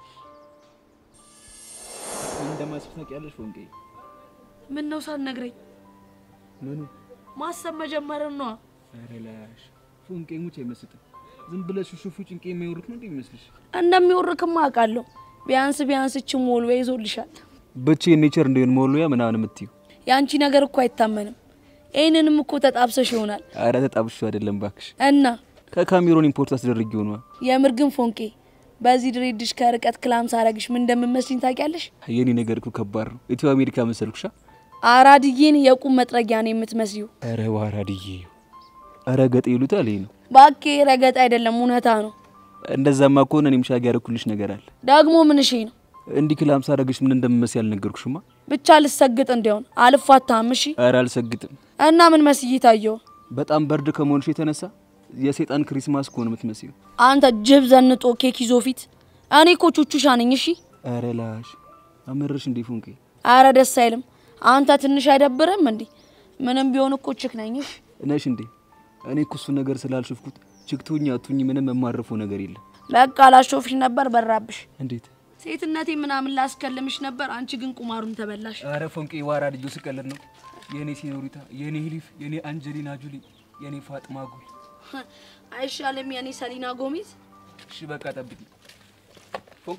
ምን እንደማስብ ታውቂያለሽ ወንቄ? ምን ነው ሳትነግረኝ? ምኑ? ማሰብ መጀመርን ነዋ። ኧረ ላሽ ፎንቄ ሙች አይመስጥም። ዝም ብለሽ ሹሹፉ ጭንቄ የሚወርክ ነው እንዴ ይመስልሽ? እንደሚወርክማ አውቃለሁ። ቢያንስ ቢያንስ እች ሞልዌ ይዞልሻል። ብቻ የኔቸር እንዲሆን መወልወያ ምናምን የምትዩ የአንቺ ነገር እኮ አይታመንም። ይህንንም እኮ ተጣብሰሽ ይሆናል አረ ተጣብሾ አይደለም ባክሽ፣ እና ከካሜሮን ኢምፖርት አስደርጊ ሆኗል። የምር ግን ፎንቄ በዚህ ድሬድሽ ከርቀት ክላም ሳረግሽ ምን እንደምመስልኝ ታውቂያለሽ? የኔ ነገር እኮ ከባድ ነው። ኢትዮ አሜሪካ መሰልኩሻ? አራድዬን የቁም መጥረጊያ ነው የምትመስዩ። ኧረ ዋራድዬ፣ ኧረ ገጤ ይሉታል። ይሄ ነው ባኬ፣ ረገጥ አይደለም እውነታ ነው። እንደዛማ ከሆነ እኔም ሻግ ያደረኩልሽ ነገር አለ። ደግሞ ምንሽ ነው? እንዲህ ክላም ሳረግሽ ምን እንደምመስል ያልነገርኩሽማ። ብቻ ልሰግጥ እንዲሆን አልፋታም። እሺ። ኧረ አልሰግጥም። እና ምን መስዬ ታየው? በጣም በርድ ከመሆንሽ የተነሳ የሰይጣን ክሪስማስ ከሆነ የምትመስዩ። አንተ ጅብ ዘንጦ ኬክ ይዞ ፊት። እኔ እኮ ቹቹሻ ነኝ። እሺ። ኧረ ላሽ አመረሽ እንዴ ፎንቄ? አረ ደስ አይልም። አንተ ትንሽ አይደብርም እንዴ? ምንም ቢሆን እኮ ችክ ነኝ። እሺ ነሽ እንዴ? እኔ እኮ እሱ ነገር ስላልሽፍኩት ችክቶኛ አቱኝ ምንም የማረፈው ነገር የለም። በቃ ላሾፍሽ ነበር በራብሽ። እንዴት ሴትነቴ ምናምን ላስከልምሽ ነበር። አንቺ ግን ቁማሩን ተበላሽ። አረ ፎንቄ ዋራ ልጆ ስቀልድ ነው። የኔ ሲኖሪታ፣ የኔ ሂሊፍ፣ የኔ አንጀሊና ጁሊ፣ የኔ ፋጥማ ጉል አይሻልም? የኔ ሰሊና ጎሚዝ። እሺ በቃ ጠብቂ ፎንቄ።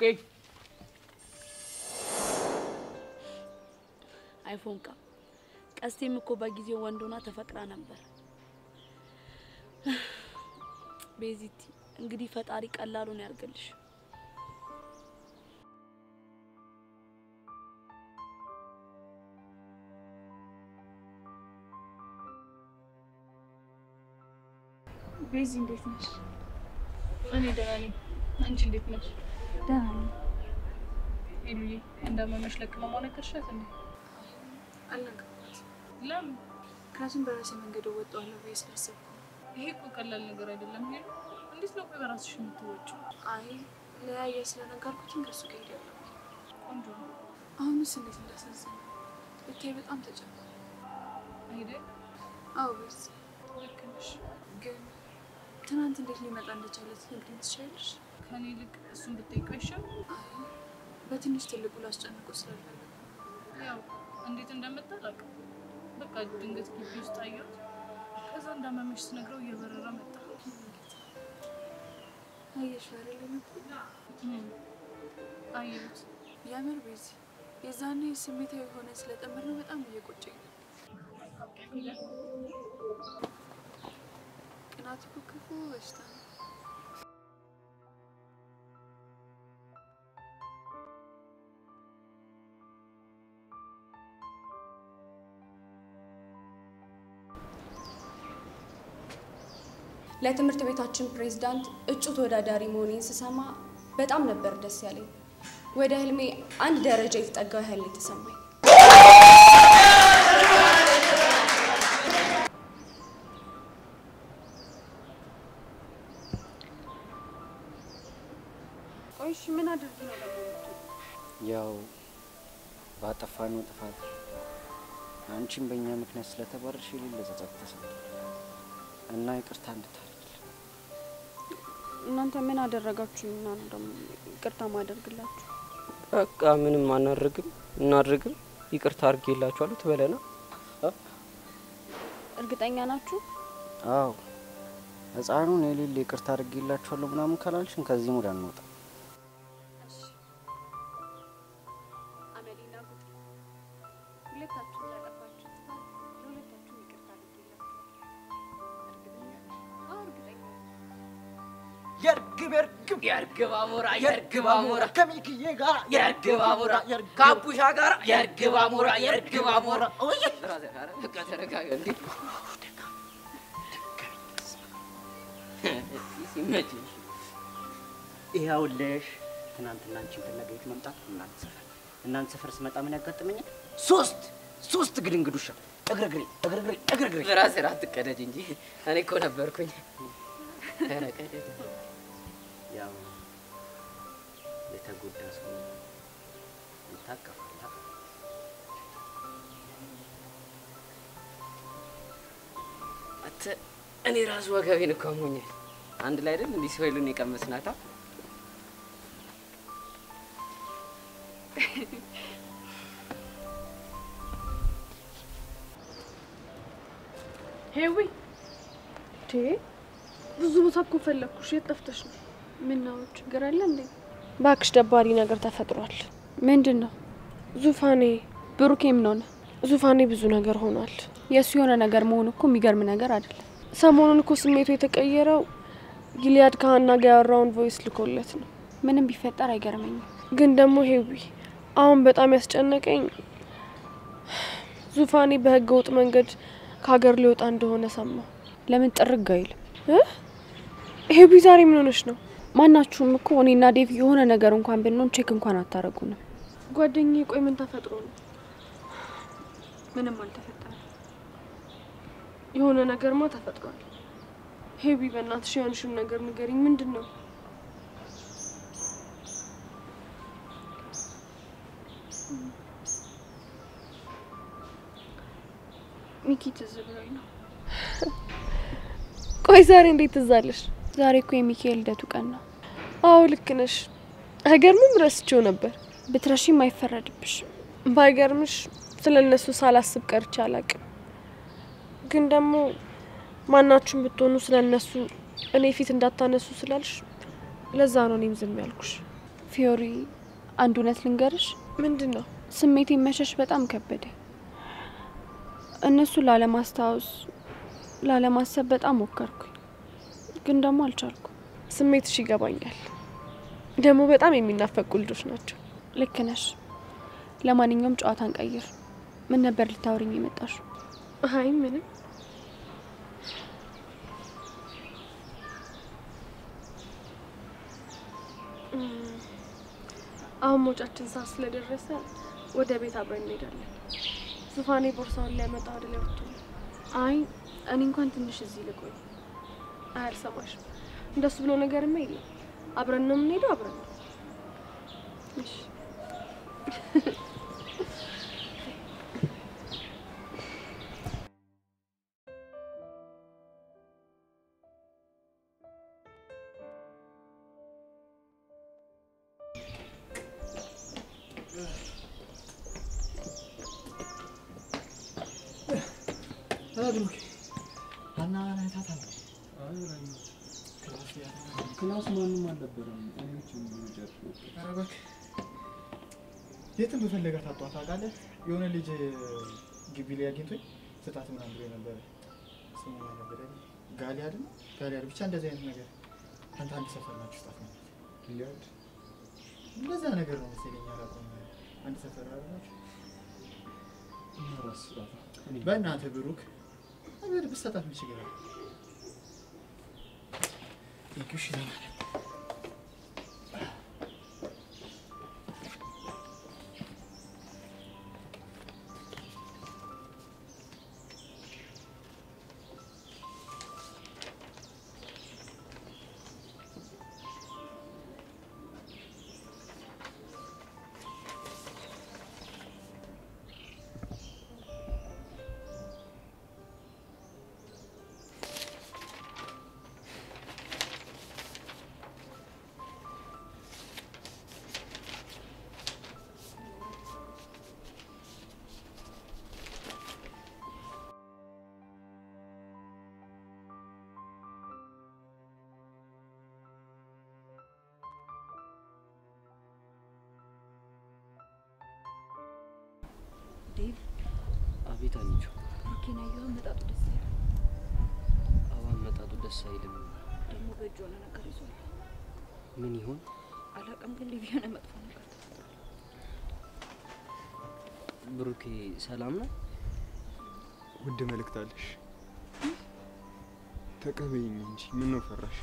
አይ ፎንቃ፣ ቀስቴም እኮ በጊዜው ወንዶና ተፈቅራ ነበር። ቤዚቲ፣ እንግዲህ ፈጣሪ ቀላሉን ያርግልሽ። ቤዚ እንዴት ነሽ? እኔ ደህና ነኝ። አንቺ እንዴት ነሽ? ደህና ነኝ። ሄሉዬ እንዳመመሽ ለቅመማ ነገርሻት እንዴ? አልነገርኳት። ለምን? ምክንያቱም በራሴ መንገድ እወጣዋለሁ ብዬ ስላሰብኩ ነው። ይሄ እኮ ቀላል ነገር አይደለም ሄሉ። እንዴት ነው ቆይ በራስሽ የምትወጪው? አይ ለያየ ስለነገርኩትም ከሱ ጋር ሄዳለሁ። ቆንጆ ነው አሁንስ እንዴት እንዳሳዘነ ብታይ በጣም ተጨነኩ። አይደል? አዎ ቤዝ ልክ ነሽ። ግን ትናንት እንዴት ሊመጣ እንደቻለ ትነግሪኝ ትችያለሽ? ከኔ ይልቅ እሱን ብትጠይቀው አይሻልም? በትንሽ ትልቁ ላስጨንቆ ስላልፈለኩ ያው እንዴት እንደመጣ አላውቅም። በቃ ድንገት ግቢ ውስጥ አየሁት። ከዛ እንዳመመሽ ስነግረው እየበረረ መጣ። አየሽ አይደል የመጣው? እም፣ አየሁት። የምር ቤዚ የዛኔ ስሜታዊ የሆነ ስለጠመር ነው በጣም እየቆጨኝ ነው። ቅናት እኮ ክፉ በሽታ ነው። ለትምህርት ቤታችን ፕሬዝዳንት እጩ ተወዳዳሪ መሆኔን ስሰማ በጣም ነበር ደስ ያለኝ። ወደ ህልሜ አንድ ደረጃ የተጠጋ ያህል የተሰማኝ። ቆይ እሺ ምን አድርጊ ነው ደግሞ የምትውለው? ያው ባጠፋነው ጥፋት አንቺም በእኛ ምክንያት ስለተባረርሽ የሌለ ጸጸት ተሰምቷል እና ይቅርታ እንድታደርጊ እናንተ ምን አደረጋችሁና ነው ደግሞ ይቅርታ ማደርግላችሁ? በቃ ምንም አናደርግም እናድርግም ይቅርታ አድርጌላችኋለሁ ትበለና እርግጠኛ ናችሁ? አዎ ህፃኑን የሌለ ይቅርታ አድርጌላችኋለሁ ምናምን ካላልሽን ከዚህ ሙድ አንወጣ አመሌና ጉጤ ሁለታችሁ ላጠፋችሁ ጥፋት ለሁለታችሁም ይቅርታ አድርጌላችኋለሁ። እርግጠኛ የእርግብ የእርግብ የእርግብ አሞራ የእርግብ አሞራ ከሚክዬ ጋር የእርግብ አሞራ ከአቡሻ ጋር የእርግብ አሞራ የእርግብ አሞራ ኦይ በቃ ተረጋጋ እንዴ ሲመችሽ ይኸውልሽ ትናንትና አንቺን ፍለጋ የት መምጣት እናንተ ሰፈር እናንተ ሰፈር ስመጣ ምን ያጋጥመኛል? ሶስት ሶስት ግድንግድ ውሻ እግርግሬ እግርግሬ እግርግሬ በራስህ አትቀደድ እንጂ እኔ እኮ ነበርኩኝ ኧረ ቀደድ ያው የተጎዳ ሰው ይታቀፋል። አንተ እኔ ራሱ ወገቤን እኮ አሞኛል። አንድ ላይ አይደል እንዲህ ሲወይሉን የቀመስናታ ሄዊ ቴ ብዙ ቦታ እኮ ፈለግኩሽ። የት ጠፍተሽ ነው? ምን ነው ችግር አለ እንዴ? ባክሽ ደባሪ ነገር ተፈጥሯል። ምንድን ነው? ዙፋኔ ብሩኬ ምን ሆነ? ዙፋኔ ብዙ ነገር ሆኗል። የእሱ የሆነ ነገር መሆኑ እኮ የሚገርም ነገር አይደለም። ሰሞኑን እኮ ስሜቱ የተቀየረው ጊሊያድ ከሀና ጋር ያወራውን ቮይስ ልኮለት ነው። ምንም ቢፈጠር አይገርመኝም። ግን ደግሞ ሄዊ አሁን በጣም ያስጨነቀኝ ዙፋኔ በህገ ወጥ መንገድ ከሀገር ሊወጣ እንደሆነ ሰማሁ። ለምን ጥርግ አይልም? ሄዊ ዛሬ ምን ሆነች ነው? ማናችሁም እኮ እኔና ዴቭ የሆነ ነገር እንኳን ብንሆን ቼክ እንኳን አታረጉንም። ጓደኛዬ ቆይ ምን ተፈጥሮ ነው? ምንም አልተፈጠረም። የሆነ ነገርማ ተፈጥሯል። ሄዊ በእናትሽ የሆንሽን ነገር ንገሪኝ። ምንድን ነው? ሚኪ ትዝ ብሎኝ ነው። ቆይ ዛሬ እንዴት ትዝ አለሽ? ዛሬ እኮ የሚካኤል ልደቱ ቀን ነው። አዎ ልክ ነሽ። አይገርምም? ረስቼው ነበር። ብትረሺም አይፈረድብሽም። ባይገርምሽ ስለ እነሱ ሳላስብ ቀርቼ አላቅም። ግን ደግሞ ማናችሁም ብትሆኑ ስለ እነሱ እኔ ፊት እንዳታነሱ ስላልሽ ለዛ ነው እኔም ዝም ያልኩሽ። ፊዮሪ፣ አንድ እውነት ልንገርሽ። ምንድን ነው? ስሜቴን መሸሽ በጣም ከበደ። እነሱ ላለማስታወስ ላለማሰብ በጣም ሞከርኩኝ፣ ግን ደግሞ አልቻልኩም። ስሜትሽ ይገባኛል። ደግሞ በጣም የሚናፈቁ ልጆች ናቸው። ልክ ነሽ። ለማንኛውም ጨዋታን ቀይር። ምን ነበር ልታወሪኝ የመጣሽው? አይ ምንም። አሁን መውጫችን ሰዓት ስለደረሰ ወደ ቤት አብረን እንሄዳለን። ዙፋኔ ቦርሳውን ሊያመጣ ወደ ላይ ወጥቶ ነው። አይ እኔ እንኳን ትንሽ እዚህ ልቆይ። አይ አልሰማሽም። እንደሱ ብሎ ነገርማ የለም። አብረን ነው የምንሄደው። አብረን ነው። እሺ ብሩክ ሀና አይታታል። ክላስ ማንም አልነበረም። እኔ ብቻ ነኝ የጨረስኩት። ኧረ እባክህ የትም በፈለገ ታጧት ታውቃለህ። የሆነ ልጅ ግቢ ላይ አግኝቶኝ ስጣት ምናምን ብሎ ነበረ። ስሙ ማን ነበረ? ጋሊያድ ነው ጋሊያድ፣ ብቻ እንደዚህ አይነት ነገር። አንተ አንድ ሰፈር ናችሁ ስጣት ነው ጊሊያድ፣ እንደዛ ነገር ነው መሰለኝ። አላውቀውም። አንድ ሰፈር አላችሁ። በእናትህ ብሩክ ነገር ብትሰጣት ምን ችግር አለ? ቴንኪው እሺ ዘመን ዴቭ አቤት አንቺ ብሩኬን አየኸው? አመጣጡ ደስ አይልም። አዎ አመጣጡ ደስ አይልም ደግሞ በእጅ የሆነ ነገር ይዟል። ምን ይሆን አላውቅም፣ ግን ዴቭ የሆነ መጥፎ ነገር ብሩኬ ሰላም ነው ውድ መልእክት አለሽ ተቀበይኝ እንጂ ምን ነው ፈራሽ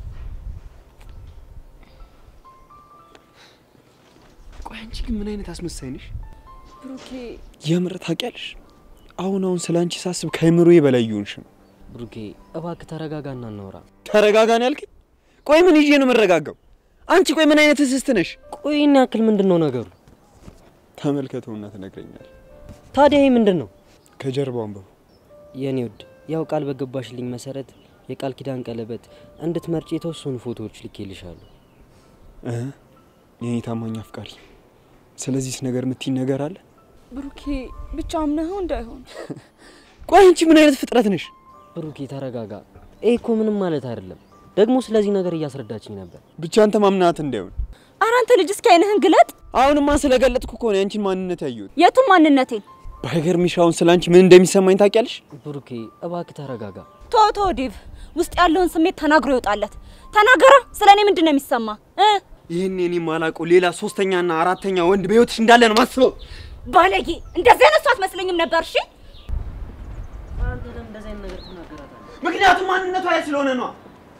ቆይ አንቺ ግን ምን አይነት አስመሳይ ነሽ ብሩኬ የምር ታውቂያለሽ አሁን አሁን ስለ አንቺ ሳስብ ከአይምሮዬ በላይ እየሆንሽ ነው ብሩኬ እባክህ ተረጋጋና እናውራ ተረጋጋ ነው ያልከኝ ቆይ ምን ይዤ ነው የምረጋጋው አንቺ ቆይ ምን አይነት እስስት ነሽ ቆይ ይህን ያክል ምንድን ነው ነገሩ ተመልከተውና ትነግረኛል ታዲያ ይህ ምንድን ነው ከጀርባው አንብቡ የኔ ውድ ያው ቃል በገባሽልኝ መሰረት የቃል ኪዳን ቀለበት እንድትመርጭ የተወሰኑ ፎቶዎች ልኬልሻለሁ እ የኔ ታማኝ አፍቃሪ ስለዚህስ ነገር የምትይኝ ነገር አለ ብሩኬ ብቻ አምነኸው እንዳይሆን ቆይ አንቺ ምን አይነት ፍጥረት ነሽ ብሩኬ ተረጋጋ ይህ እኮ ምንም ማለት አይደለም ደግሞ ስለዚህ ነገር እያስረዳችኝ ነበር ብቻ አንተ ማምናት እንዳይሆን ኧረ አንተ ልጅ እስኪ አይንህን ግለጥ አሁንማ ስለገለጥኩ እኮ ነው የአንቺን ማንነት ያየሁት የቱን ማንነቴን ባይገርምሽ አሁን ስለ አንቺ ምን እንደሚሰማኝ ታውቂያለሽ ብሩኬ እባክህ ተረጋጋ ቶ ቶ ዴቭ ውስጥ ያለውን ስሜት ተናግሮ ይወጣለት ተናገራ ስለ እኔ ምንድን ነው የሚሰማ እ ይህን እኔ ማላውቀው ሌላ ሶስተኛና አራተኛ ወንድ በህይወትሽ እንዳለ ነው ማስበው ባለጌ እንደዚህ አይነት ሰው አትመስለኝም ነበር እሺ አንተ ለምን እንደዚህ አይነት ነገር ትናገራታለህ ምክንያቱም ማንነቷ ያ ስለሆነ ነው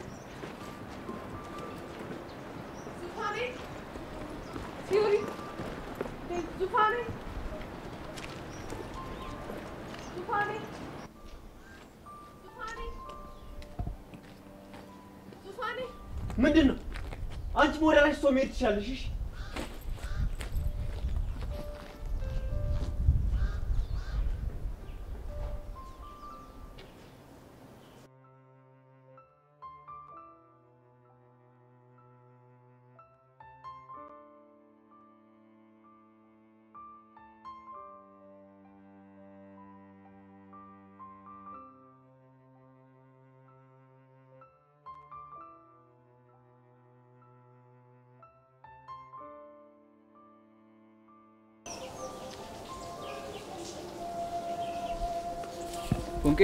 ፊዮሪ ዙፋኔ ዙፋኔ ዙፋኔ ዙፋኔ ምንድን ነው አንቺ ወደ ላይ ሰው መሄድ ትችላለሽ እሺ ፎንቄ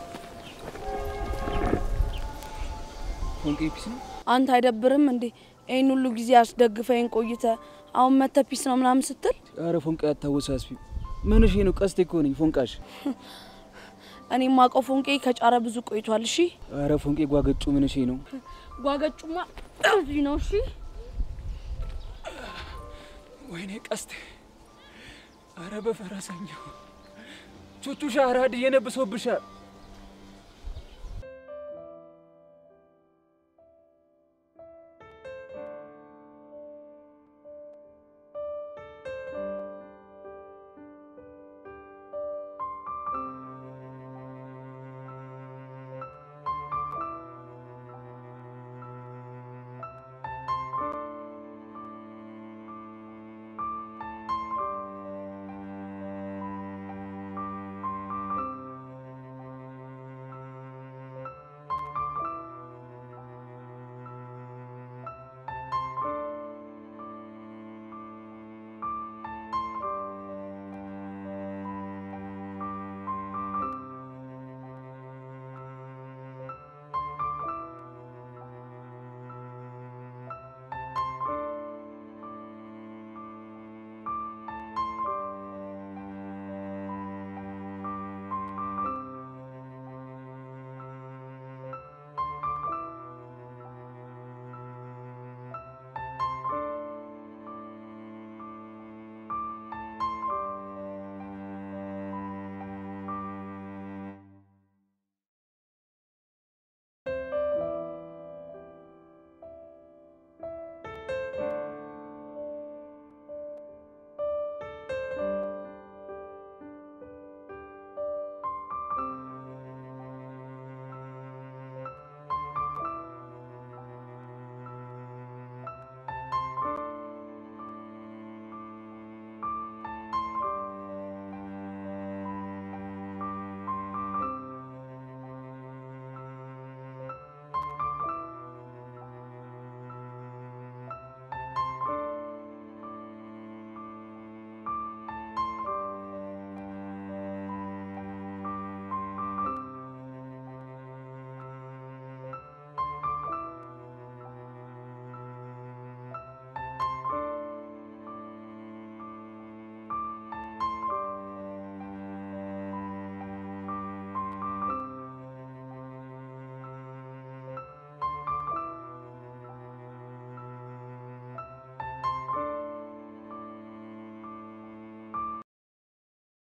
ፎንቄ ፒስ ነው አንተ አይደብርም እንዴ? ይህን ሁሉ ጊዜ አስደግፈኝ ቆይተ አሁን መተ ፒስ ነው ምናምን ስትል ኧረ ፎንቄ አታወሳስቢ ምን እሺ ነው ቀስቴ እኮ ነኝ ፎንቃሽ እኔ ማቀው ፎንቄ ከጫረ ብዙ ቆይቷል። እሺ ኧረ ፎንቄ ጓገጩ ምን እሺ ነው ጓገጩማ እዚህ ነው። እሺ ወይኔ ቀስቴ ኧረ በፈረሰኛው ቹቹሻ አራድ እየነብሶብሻል